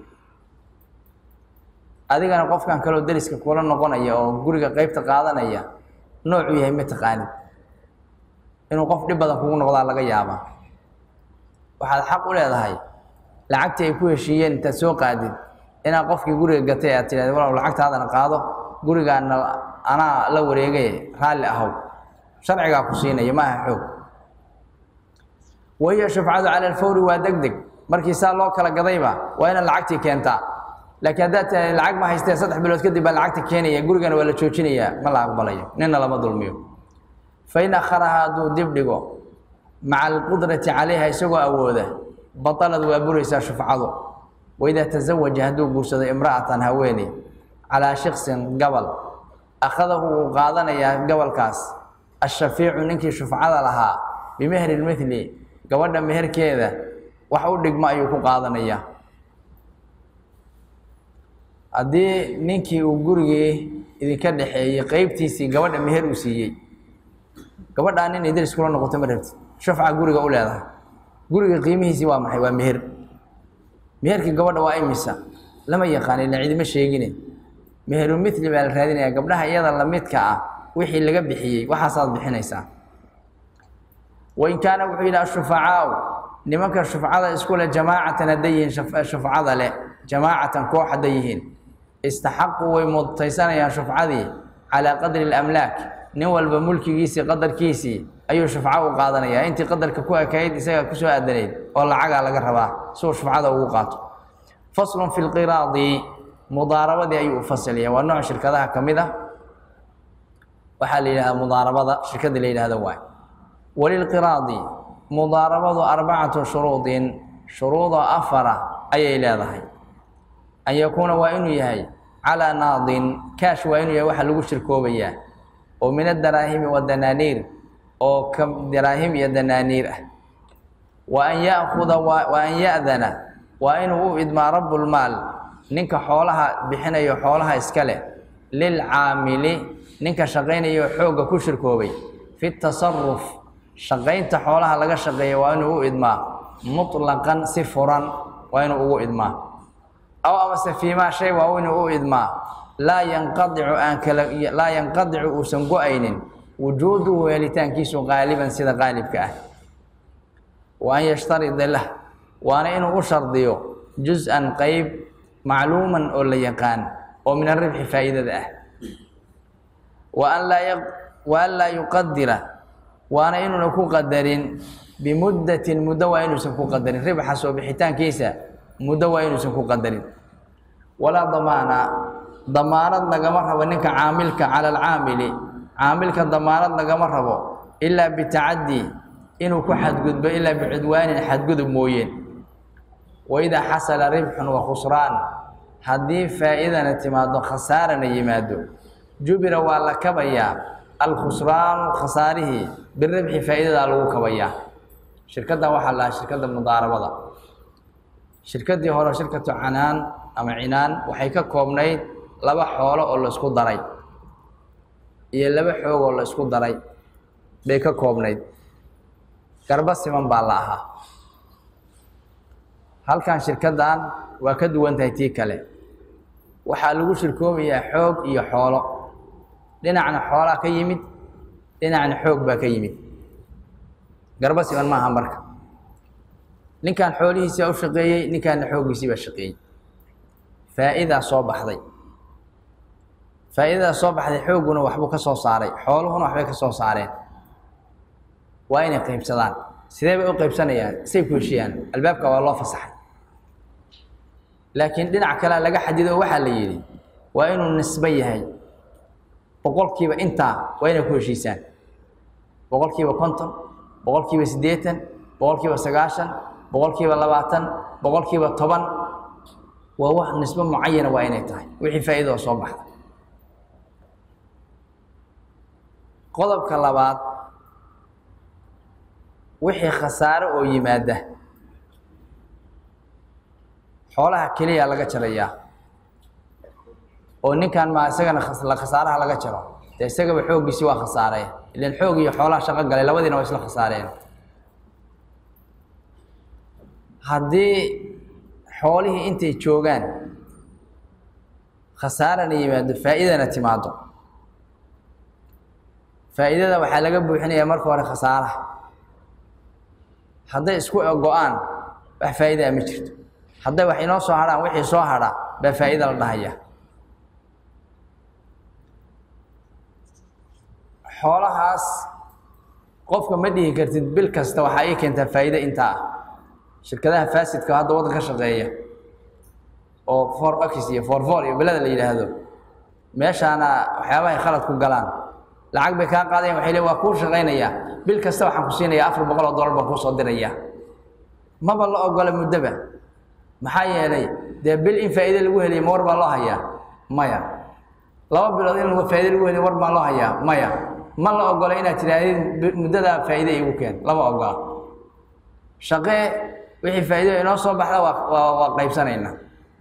adigana qofkan kaleo deriska kula noqonaya oo guriga qeybta qaadanaya noocuu yahay ma taqaanid inuu qof dhib badan kugu noqdaa laga yaabaa waxaad xaq u leedahay lacagtii ay ku heshiiyeen intaad soo qaadid inaad qofkii guriga gatay aad tidhahda walaw lacagtaadana qaado gurigaana anaa la wareegay raalli ahow sharcigaa ku siinaya maaha xoog wahiya shufcadu cala alfawri waa deg deg markii saa loo kala gadayba waa inaad lacagtii keentaa laakiin haddaad tiaa lacag ma haystee saddex bilood kadib baa lacagta keenaya gurigana waa la joojinayaa ma la aqbalayo nina lama dulmiyo fain akharaha hadduu dib dhigo maca alqudrati calayha isagoo awooda batalad waa buraysaa shufcadu waidaa tasawaja hadduu guursado imra'atan haweeney calaa shiksin gabal akhadahu wuu qaadanayaa gabalkaas ashafiicu ninkii shufcada lahaa bimehri lmithli gabadha meherkeeda wax u dhigmo ayuu ku qaadanayaa haddii ninkii uu gurigii idinka dhexeeyey qeybtiisii gabadha meher uu siiyey gabadhaa nin idris kula noqoto ma rabtid shufca guriga u leedahay guriga qiimihiisii waa maxay waa meher meherkii gabadha waa imisa lama yaqaan ila cidima sheegine meheru mithli baa la raadinaya gabdhaha iyada lamidka ah wixii laga bixiyey waxaasaad bixinaysaa wain kaana wuxuu yidhi ashufacaau nimanka shufcada isku leh jamaacatan hadday yihiin shufcada leh jamaacatan koox hadday yihiin istaxaquu way mudtaysanayaan shufcadii calaa qadri اlamlaak nin walba mulkigiisii qadarkiisii ayuu shufco u qaadanayaa intii qadarka ku ekayd isaga kusoo aadanayd oo lacagaa laga rabaa siuu shufcada ugu qaato faslun fi lqiraadi mudaarabadii ayuu u fasilaya waa nooc shirkadaha ka mid ah waxaa la yidhahdaa mudaarabada shirkadii la yidhahdo waay walilqiraadi mudaarabadu arbacatu shuruudin shuruudoo afara ayay leedahay an yakuuna waa inuu yahay calaa naadin kaash waa inuu yahay waxa lagu shirkoobayaa oo min adaraahimi wadanaaniir oo ka daraahim iyo danaaniir ah wa an yaakuda wa an ya'dana waa inuu u idmaa rabbulmaal ninka xoolaha bixinayo xoolaha iska leh lilcaamili ninka shaqaynayo xoogga ku shirkoobay fi tasaruf shaqaynta xoolaha laga shaqeeya waa inuu u idmaa mutlaqan si furan waa inuu ugu idmaa aw amase fiimaa shay waa inuu u idmaa laa yanqadicu aan kala laa yanqadicu uusan go-aynin wujuuduhu helitaankiisu qaaliban sida qaalibka ah wa an yashtarida lah waana inuu u shardiyo jus-an qeyb macluuman oo la yaqaan oo min aribxi faa'iidada ah wa an laa wa an laa yuqadira waana inuuna ku qadarin bimuddatin muddo waa inuusan ku qadarin ribxa soo bixitaankiisa muddo waa inuusan ku qadarin walaa damaana damaanad lagama rabo ninka caamilka cala alcaamili caamilka damaanad lagama rabo ilaa bitacaddi inuu ku xadgudbo ilaa bicudwaanin xadgudub mooyeen waidaa xasala ribxun wa khusraan haddii faa'iidana timaado khasaarana yimaado jubira waa la kabayaa alkhusraanu khasaarihii biribxi faa'iidadaa lagu kabayaa shirkaddan waxaa la dhahaa shirkadda mudaarabada shirkaddii hore shirkatu canaan ama cinaan waxay ka koobnayd laba xoolo oo la isku daray iyo laba xoog oo la isku daray bay ka koobnayd garba siman baa la ahaa halkan shirkaddan waa ka duwan tahay tii kale waxaa lagu shirkoobayaa xoog iyo xoolo dhinacna xoolaa ka yimid dhinacna xoog baa ka yimid garba siman maaha marka ninkan xoolihiisii u shaqeeyey ninkaanna xooggiisii baa shaqeeyey faa'idaa soo baxday faa'idadaa soo baxday xoogguna waxbuu ka soo saaray xooluhuna waxbay ka soo saareen waa inay qaybsadaan sidee bay u qaybsanayaan say ku heshiyaan albaabka waa loo fasaxay laakiin dhinac kalea laga xadido oo waxaa la yidhi waa inuu nisbo yahay boqolkiiba intaa waa inay ku heshiisaan boqolkiiba konton boqolkiiba siddeetan boqolkiiba sagaashan boqolkiiba labaatan boqolkiiba toban waa wax nisbo mucayana waa inay tahay wixii faa'iidoo soo baxda qodobka labaad wixii khasaare oo yimaada xoolaha keliya laga jarayaa oo ninkan maa isagana la khasaaraha laga jaro dee isagaba xooggiisi waa khasaareen ilan xoog iyo xoolaha shaqo galay labadiina waa isla khasaareen haddii xoolihii intay joogaan khasaarana yimaado faa'iidana timaado faa'iidada waxaa laga buuxinayaa marka hore khasaaraha hadday isku go-aan wax faa'iidaa ma jirto hadday wax inoo soo hadhaan wixii soo hadha baa faa'iida la dhahaya xoolahaas qofka ma dhihi kartid bil kasta waxaa ii keentaa faa'iide intaa ah shirkadaha faasidka hadda waddanka shaqeeya oo for ox iyo for for iyo belada la yidhaahdo meeshaana waxyaabahay khalad ku galaan lacag bay kaa qaadayan waxay leein waa kuu shaqaynayaa bil kasta waxaan ku siinayaa afar boqol oo dollar baan kuu soo dirayaa maba la ogola muddoba maxaa yeelay dee bil in faa'iide lagu heliya ma war baa loo hayaa maya laba bilood in faa'iide lagu heliya war baa loo hayaa maya ma la ogola inaad tidhaahdid muddadaa faa'iide igu keen lama ogola shaqee wixii faa'iido inoo soo baxda waa waa waa qaybsanaynaa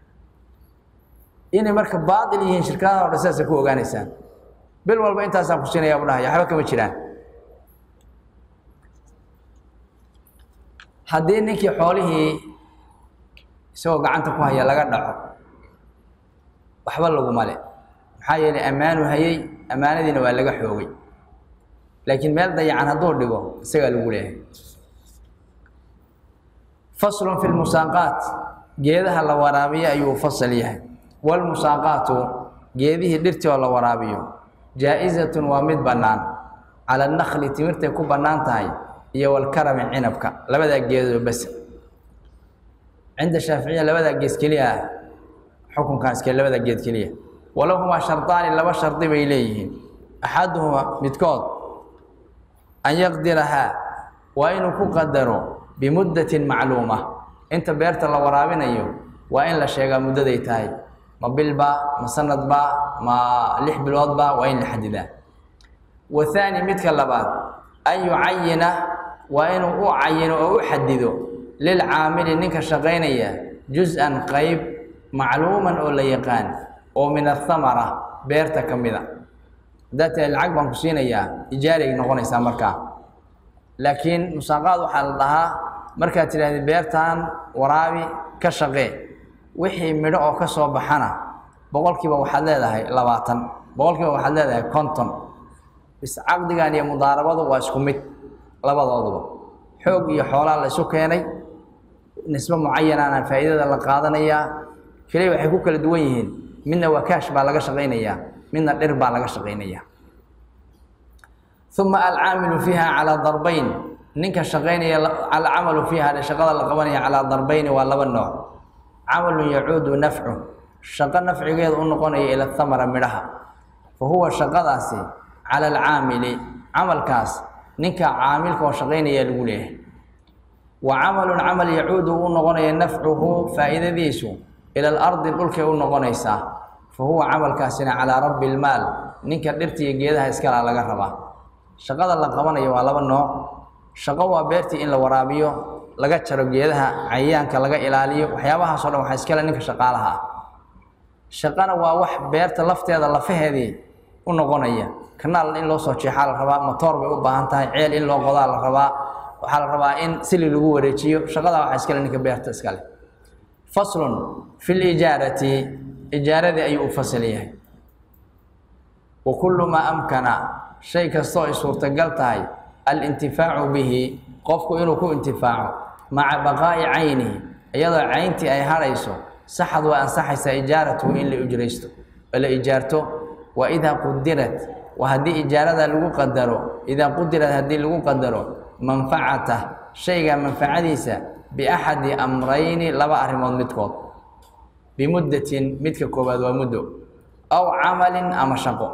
inay marka baatil yihiin shirkadaha o dhan sidaasa ku ogaanaysaan bil walba intaasaan ku siinaya bu dhahaya waxba kama jiraan haddii ninkii xoolihii isagoo gacanta ku haya laga dhaco waxba laguma le maxaa yeelay ammaanu hayay ammaanadiina waa laga xoogay laakiin meel dayacan hadduu dhigo isagaa lagu leeyahay faslun fi lmusaaqaat geedaha la waraabiyo ayuu fasal yahay waalmusaaqaatu geedihii dhirtii oo la waraabiyo jaa-izatun waa mid bannaan cala annakli timirtay ku bannaan tahay iyo walkarami cinabka labadaa geedoo bas cinda shaaficiya labadaa geed keliya ah xukunkan iske labadaa geed keliya walahumaa shardaani laba shardi bay leeyihiin axaduhuma midkood an yaqdirahaa waa inuu ku qadaro bimuddatin macluuma inta beerta la waraabinayo waa in la sheegaa muddaday tahay ma bilba ma sanadba ma lix biloodba waa in la xadidaa wathaani midka labaad an yucayina waa inuu u cayino oo u xadido lilcaamili ninka shaqaynaya jus-an qayb macluuman oo la yaqaan oo min athamara beerta ka mida haddaad tahay lacag baan ku siinayaa ijaarig noqonaysaa markaa laakiin musaaqaad waxaa la dhahaa markaad tidhahdi beertan waraabi ka shaqee wixii midho oo ka soo baxana boqolkiiba waxaad leedahay labaatan boqolkiiba waxaad leedahay konton bis caqdigan iyo mudaarabadu waa isku mid labadooduba xoog iyo xoolaa la isu keenay nisbe mucayanaana faa'iidada la qaadanayaa keliya waxay ku kala duwan yihiin midna waa kaash baa laga shaqaynayaa midna dhir baa laga shaqaynayaa uma alcaamilu fiiha calaa darbayn ninka shaqaynaya alcamalu fiiha shaqada la qabanaya calaa darbayni waa laba nooc camalun yacuudu nafcu shaqo nafcigeeda u noqonaya ila thamara midhaha fa huwa shaqadaasi cala alcaamili camalkaas ninka caamilka oo shaqaynaya lagu leeyahay wa camalun camal yacuudu u noqonaya nafcuhu faa'iidadiisu ila alardi dhulkay u noqonaysaa fa huwa camalkaasina calaa rabbi lmaal ninka dhirta iyo geedaha iskala laga rabaa shaqada la qabanayo waa laba nooc shaqo waa beertii in la waraabiyo laga jaro geedaha cayayaanka laga ilaaliyo waxyaabahaasoo dhan waxaa iskale ninka shaqaalaha ah shaqana waa wax beerta lafteeda lafaheedii u noqonaya kanaal in loo soo jeexaa la rabaa matoor bay u baahan tahay ceel in loo qodaa la rabaa waxaa la rabaa in sili lagu wareejiyo shaqadaa waxaa iskale ninka beerta iskale faslun fi lijaarati ijaaradii ayuu u fasal yahay wa kullu maa amkana shay kastoo ay suurtagal tahay alintifaacu bihi qofku inuu ku intifaaco maca baqaa'i caynihi iyadoo cayntii ay hadhayso saxad waa ansaxaysaa ijaaratuhu in la ujraysto oo la ijaarto wa idaa qudirat waa haddii ijaarada lagu qadaro idaa qudirat haddii lagu qadaro manfacata shayga manfacadiisa biaxadi amrayni laba arrimood midkood bimuddatin midka koowaad waa muddo aw camalin ama shaqo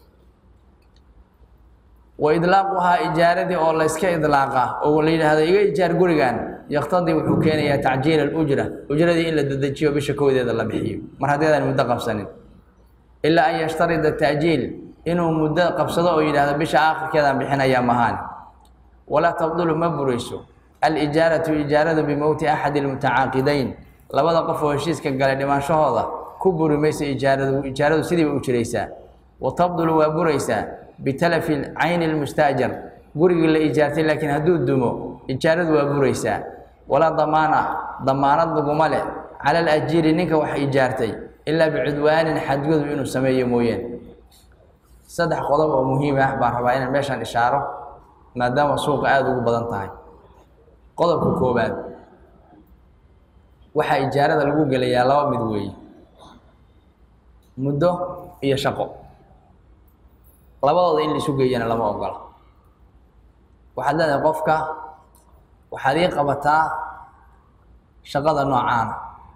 wa idlaaquhaa ijaaradii oo la yska idlaaqa oo la yidhaahdo iga ijaar gurigan yaktadii wuxuu keenayaa tacjiila alujra ujradii in la dedejiyo bisha koodeeda la bixiyo mar haddeedaan muddo qabsanin ilaa an yashtarida ta'jiil inuu muddo qabsado oo yidhaahdo bisha aakhirkeedaan bixinayaa mahaani walaa tabdulu ma burayso alijaaratu ijaaradu bimowti axadi almutacaaqidayn labada qof oo heshiiska galay dhimaanshahooda ku buri mayso ijaaradu ijaaradu sidiiba u jiraysaa wa tabdulu waa buraysaa bitalafi cayni lmustaajar gurigii la ijaartay laakiin hadduu dumo ijaaradu waa buraysaa walaa damaana damaanad laguma leh cala alajiiri ninka wax ijaartay ilaa bicudwaanin xadgudub inuu sameeyo mooyeen saddex qodob oo muhiim ah baan rabaa inaan meeshaan ishaaro maadaama suuqa aada ugu badan tahay qodobka koowaad waxaa ijaarada lagu gelayaa laba mid weeye muddo iyo shaqo labadooda in laisu geeyana lama ogola waxaad leedahay qofka waxaad ii qabataa shaqada noocaana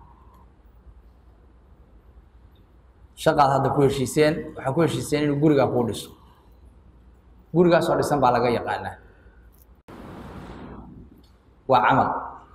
shaqaad hadda ku heshiiseen waxaa ku heshiiseen inuu gurigaa kuu dhiso gurigaasoo dhisan baa laga yaqaanaa waa camal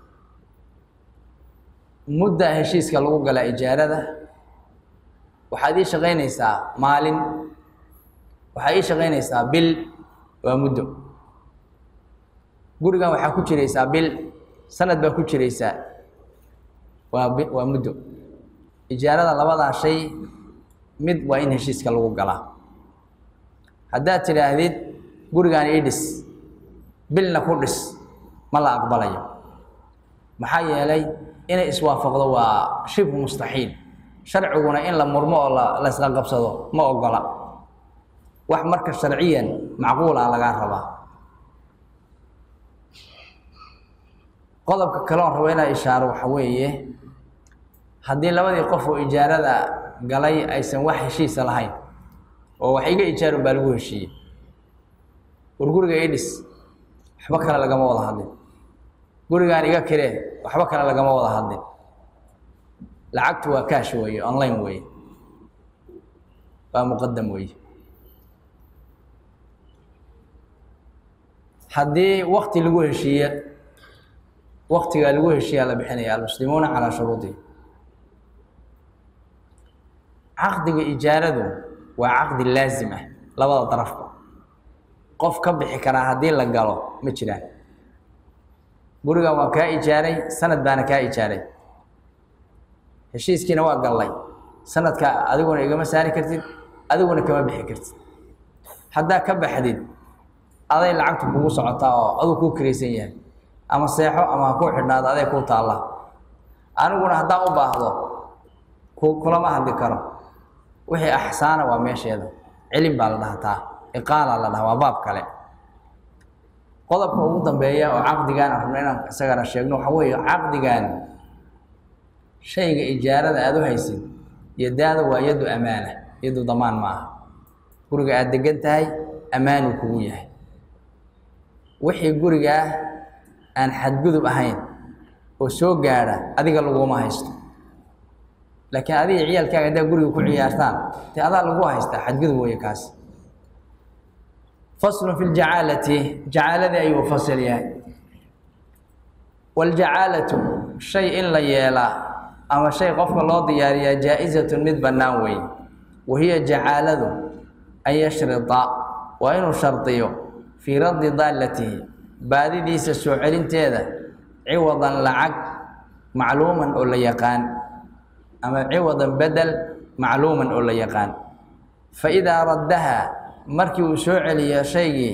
mudda heshiiska lagu galaa ijaarada waxaad ii shaqaynaysaa maalin waxaa ii shaqaynaysaa bil waa muddo gurigan waxaa ku jiraysaa bil sanad baa ku jiraysaa waa bi waa muddo ijaarada labadaa shay mid waa in heshiiska lagu galaa haddaad tidhaahdid gurigaan ii dhis bilna ku dhis ma la aqbalayo maxaa yeelay inay iswaafaqdo waa shibhu mustaxiil sharciguna in la murmo oo la laysla qabsado ma ogola wax marka sharciyan macquula lagaa rabaa qodobka kale oon rabo inaa ishaaro waxa weeye haddii labadii qof oo ijaarada galay aysan wax heshiisa lahayn oo wax iga ijaarun baa lagu heshiiyey war guriga ii dhis waxba kale lagama wada hadlin gurigaan iga kiree waxba kale lagama wada hadlin lacagtu waa kaash weeye online weeye waa muqadam weeye haddii wakti lagu heshiiye waktigaa lagu heshiiyaa la bixinaya almuslimuuna calaa shuruudihi caqdiga ijaaradu waa caqdi laazim ah labada darafba qof ka bixi karaa haddii la galo ma jiraan gurigan waa kaa ijaaray sanad baana kaa ijaaray heshiiskiina waa gallay sanadka adiguna igama saari kartid adiguna kama bixi kartid haddaa ka baxdid aday lacagtu kugu socotaa oo aduu kuu kiraysan yahay ama seexo ama ha kuu xidhnaado aday kuu taalla aniguna haddaan u baahdo ku kulama hadli karo wixii axsaana waa meesheeda cilin baa la dhahataa iqaala la dhaha waa baab kale qodobka ugu dambeeya oo caqdigaan aan rabno inaan isagana sheegno waxa weeye caqdigan shayga ijaarada aada u haysid yadaada waa yaddu amaana yaddu damaan ma aha guriga aada degan tahay ammaanuu kugu yahay wixii gurigaa aan xadgudub ahayn oo soo gaadha adiga laguma haysto laakiin adiga ciyaalkaaga haddaa guriga ku ciyaartaan dee adaa lagu haystaa xadgudub weeye kaas faslun fi ljacaalati jacaaladii ayuu fasal yahay waljacaalatu shay in la yeelaa ama shay qofka loo diyaariyaa jaa-izatun mid bannaan weeye wahiya jacaaladu an yashrida waa inuu shardiyo fii raddi daallatihi baadidiisa soo celinteeda ciwadan lacag macluuman oo la yaqaan ama ciwadan bedel macluuman oo la yaqaan fa idaa raddaha markii uu soo celiyo shaygii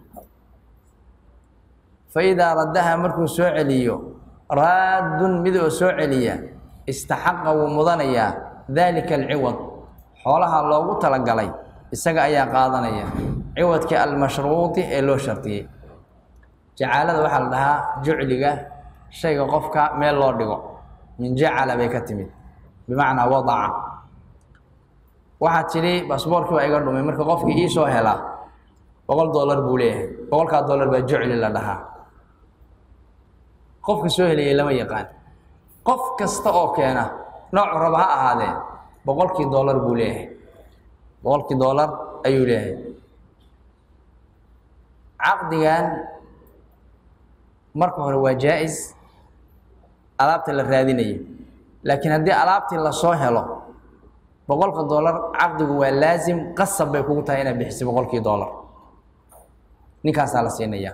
fa idaa raddaha markuu soo celiyo raaddun mid oo soo celiya istaxaqa wuu mudanayaa daalika alciwad xoolaha loogu talagalay isaga ayaa qaadanaya ciwadkii almashruudi ee loo shardiyey jacaalada waxaa la dhahaa jucliga shayga qofka meel loo dhigo min jacala bay ka timid bimacnaa wadaca waxaad tidhi basboorkii baa iga dhumay marka qofkii iisoo helaa boqol dollar buu leeyahay boqolkaa dollar baa jucli la dhahaa qofka soo helayay lama yaqaan qof kasta oo keena noocu raba ha ahaadee boqolkii dollar buu leeyahay boqolkii dollar ayuu leeyahay caqdigan marka hore waa jaa-is alaabta la raadinayo laakiin haddii alaabtii lasoo helo boqolka dollar caqdigu waa laasim qasab bay kugu tahay inaad bixisay boqolkii dollar ninkaasaa la siinayaa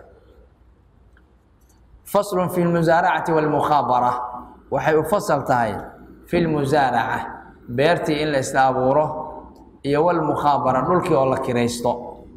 faslun fi lmusaaracati walmukhaabara waxay u fasal tahay fi lmusaaraca beertii in la isla abuuro iyo walmukhaabara dhulkii oo la kiraysto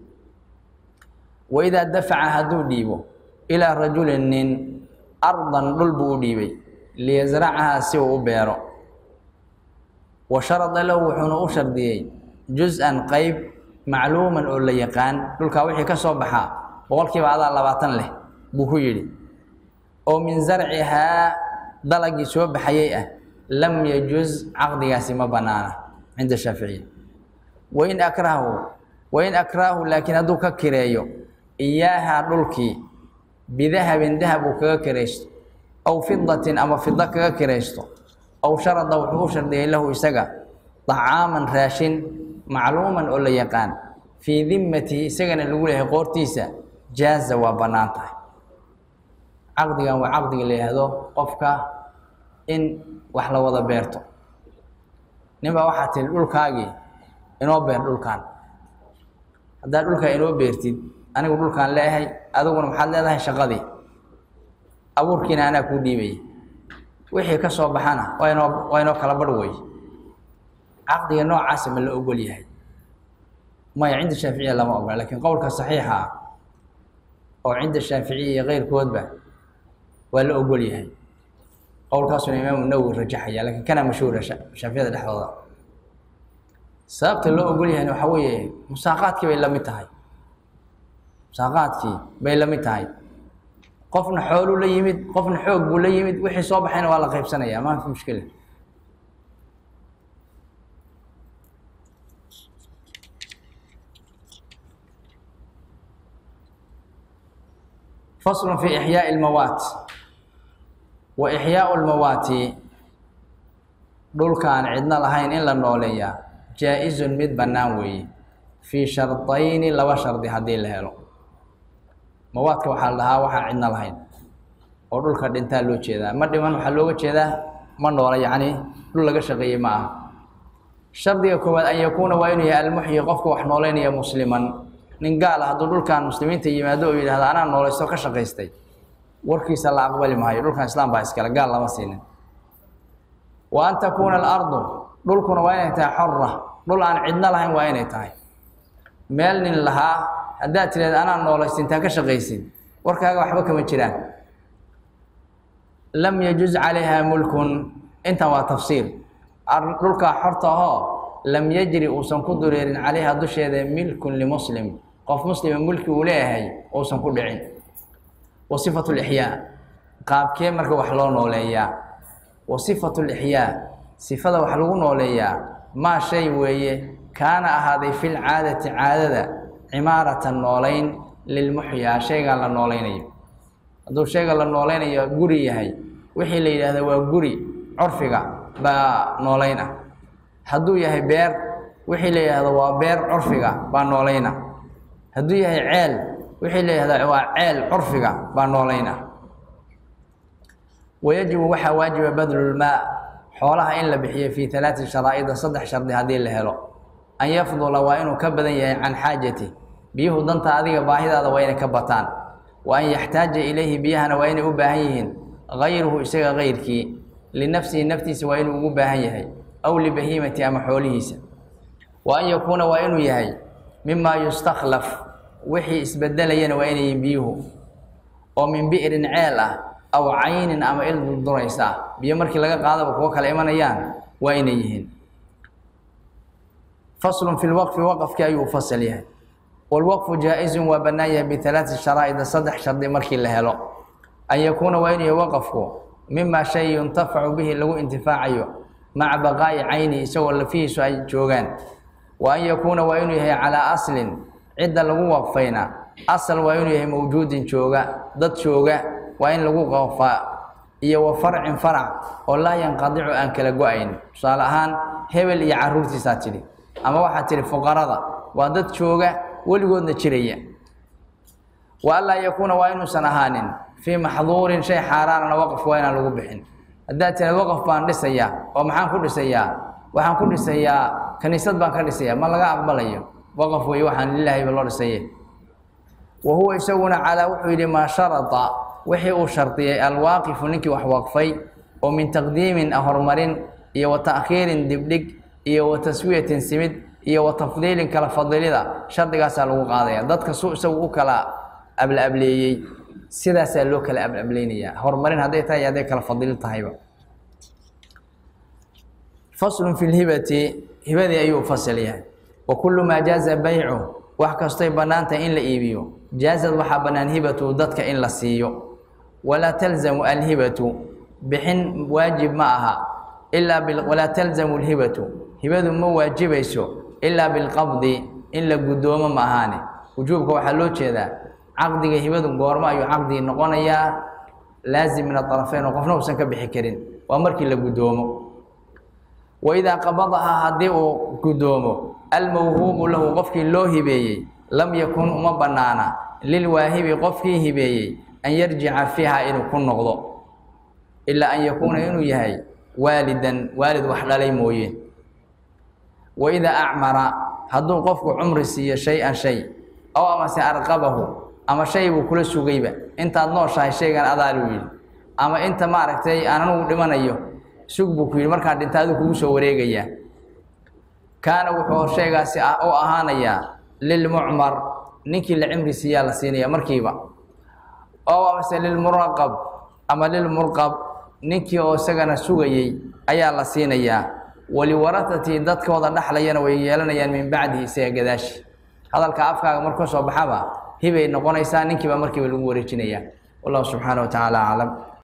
waidaa dafaca hadduu dhiibo ilaa rajulin nin ardan dhul buu u dhiibay liyasracahaa si uu u beero wa sharada lahu wuxuuna u shardiyey jus-an qeyb macluuman oo la yaqaan dhulkaa wixii ka soo baxaa boqolkiiba adaa labaatan leh buu ku yidhi oo min zarcihaa dalagii soo baxayay ah lam yajuz caqdigaasi ma bannaana cinda shaaficiya wain akrahu wain akraahu laakiin hadduu ka kireeyo iyaahaa dhulkii bidahabin dahab uu kaga kiraysto aw fidatin ama fida kaga kiraysto aw sharada wuxuu u shardiyay lahu isaga dacaaman raashin macluuman oo la yaqaan fii dimmatihi isagana lagu leeyahay qoortiisa jaaza waa bannaan tahay caqdigan waa caqdiga la yihahdo qofka in wax la wada beerto ninbaa waxaa tiri dhulkaagii inoo beer dhulkan haddaad dhulkaa inoo beertid anigu dhulkaan leeyahay adiguna maxaad leedahay shaqadii abuurkiina anaa kuu dhiibaya wixii ka soo baxana waa inoo waa inoo kala barh wey caqdiga noocaasa ma la ogol yahay maya cinda shaaficiya lama ogola lakiin qowlka saxiixa ah oo cinda shaaficiya iyo keyrkoodba waa la ogol yahay qowlkaasuna imaamu nawowi rajaxaya lakiin kana mashhuura shaaficiyada dhexdooda sababta loo ogol yahayna waxaa weeye musaaqaadkii bay la mid tahay musaaqaadkii bay la mid tahay qofna xooluu la yimid qofna xoog buu la yimid wixii soo baxayna waa la qaybsanaya ma fi mushkila fasl fi ixyaaءi اlmawaat wa ixyaau lmawaati dhulkaan cidno lahayn in la nooleeyaa jaa-izun mid bannaan weeye fii shardayni laba shardi haddii la helo mawaadka waxaa la dhahaa waxaan cidno lahayn oo dhulka dhintaa loo jeedaa ma dhiman waxaa looga jeedaa ma noola yacni dhul laga shaqeeyey ma aha shardiga koowaad an yakuuna waa inuu yahay almuxyi qofka wax nooleynaya musliman nin gaal ah hadduu dhulkan muslimiinta yimaado oo yidhahdo anaa noolaysto ka shaqaystay warkiisa la aqbali maayo dhulkan islaam baa iskale gaal lama siinin wa an takuuna alardu dhulkuna waa inay tahay xora dhul aan cidno lahayn waa inay tahay meel nin lahaa haddaad tidhahda anaa noolaysta intaa ka shaqaysid warkaaga waxba kama jiraan lam yajuz calayha mulkun intan waa tafsiir dhulkaa xorta ahoo lam yajri uusan ku dureerin calayha dusheeda milkun limuslim qof muslima mulki uu leeyahay uusan ku dhicin wa sifatu lixyaa qaabkee marka wax loo nooleeyaa wa sifatu lixyaa sifada wax lagu nooleeyaa maa shay weeye kaana ahaaday fil caadati caadada cimaaratan noolayn lilmuxyaa shaygan la noolaynayo hadduu shayga la noolaynayo guri yahay wixii la yidhaahda waa guri curfiga baa noolayna hadduu yahay beer wixii la yidhahdo waa beer curfiga baa noolayna hadduu yahay ceel wixii la yidhahdo waa ceel curfiga baa noolayna wayajibu waxaa waajiba badlulmaa xoolaha in la bixiyo fii alaati sharaa'ida saddex shardi haddii la helo an yafdula waa inuu ka badan yahay can xaajati biyuhu danta adiga baahidaada waa inay ka bataan wa an yaxtaaja ilayhi biyahana waa inay u baahan yihiin gayruhu isaga gayrkii linafsihi naftiisa waa inuu ugu baahan yahay aw libahiimati ama xoolihiisa wa an yakuuna waa inuu yahay mimaa yustakhlaf wixii isbedelayana waa inay yihiin biyuhu oo min bi'rin ceel ah aw caynin ama il durduraysa ah biyo markii laga qaadaba kuwo kale imanayaan waa inay yihiin faslun fi lwaqfi waqafkii ayuu fasal yahay wlwaqfu jaa-izun waa bannaan yahay bialaati sharaa'ida saddex shardi markii la helo an yakuuna waa inuu yahay waqafku mima shay yuntafacu bihi lagu intifaacayo maca baqaa'i cayni isagoo lafihiisu ay joogaan wa an yakuuna waa inuu yahay calaa aslin cidda lagu waqfayna asal waa inuu yahay mawjuudin jooga dad jooga waa in lagu waqfaa iyo wa farcin farac oo laa yanqadicu aan kala go-ayn tusaale ahaan hebel iyo caruurtiisaa tidhi ama waxaa tidhi fuqarada waa dad jooga weligoodna jiraya wa anlaa yakuuna waa inuusan ahaanin fii maxduurin shay xaaraanana waqaf waa inaan lagu bixin haddaad tiraad waqaf baan dhisayaa oo maxaan ku dhisayaa waxaan ku dhisayaa kaniisad baan ka dhisayaa ma laga aqbalayo waqaf weeye waxaan lilaahiba loo dhisaye wa huwa isaguna calaa wuxuu yidhi maa sharada wixii uu shardiyey alwaaqifu ninkii wax waqfay oo min taqdiimin horumarin iyo wa ta'khiirin dibdhig iyo wa taswiyatin simid iyo wa tafdiilin kala fadilida shardigaasaa lagu qaadaya dadka su isagu u kala ablaableeyey sidaasaa loo kala ablablaynayaa horumarin hadday tahay hadday kala fadili tahayba faslun fi lhibati hibadii ayuu fasal yahay wa kullu maa jaaza baycu wax kastoy bannaantahay in la iibiyo jaazad waxaa bannaan hibatu dadka in la siiyo walaa talzamu alhibatu bixin waajib ma aha ilaa walaa talzamu lhibatu hibadu ma waajibayso ilaa bilqabdi in la guddoomo ma ahaane wujuubka waxaa loo jeedaa caqdiga hibadu goormo ayuu caqdigi noqonayaa laazim min aطarafeyn oo qofna uusan ka bixi karin waa markii la guddoomo waidaa qabadahaa haddii uu guddoomo almawhuubu lahu qofkii loo hibeeyey lam yakun uma bannaana lilwaahibi qofkii hibeeyey an yarjica fiiha inuu ku noqdo ilaa an yakuuna inuu yahay waalidan waalid wax dhalay mooye waidaa acmara hadduu qofku cumri siiyo shay-an shay ow amase arqabahu ama shay buu kula sugayba intaad nooshahay shaygan adaa luu yidhi ama inta maaragtay aan anugu dhimanayo sug buu ku yidhi markaan dhinta aduu kugu soo wareegayaa kaana wuxuu shaygaasi u ahaanayaa lilmucmar ninkii la cimri siiyaa la siinaya markiiba ow amase lilmuraqab ama lilmurqab ninkii oo isagana sugayey ayaa la siinayaa waliwaratatii dadkooda dhaxlayana way yeelanayaan min bacdihi isaga gadaashi hadalka afkaaga markuu soo baxaba hibay noqonaysaa ninkiiba markiiba lagu wareejinayaa wallahu subxaana wa tacaala aclam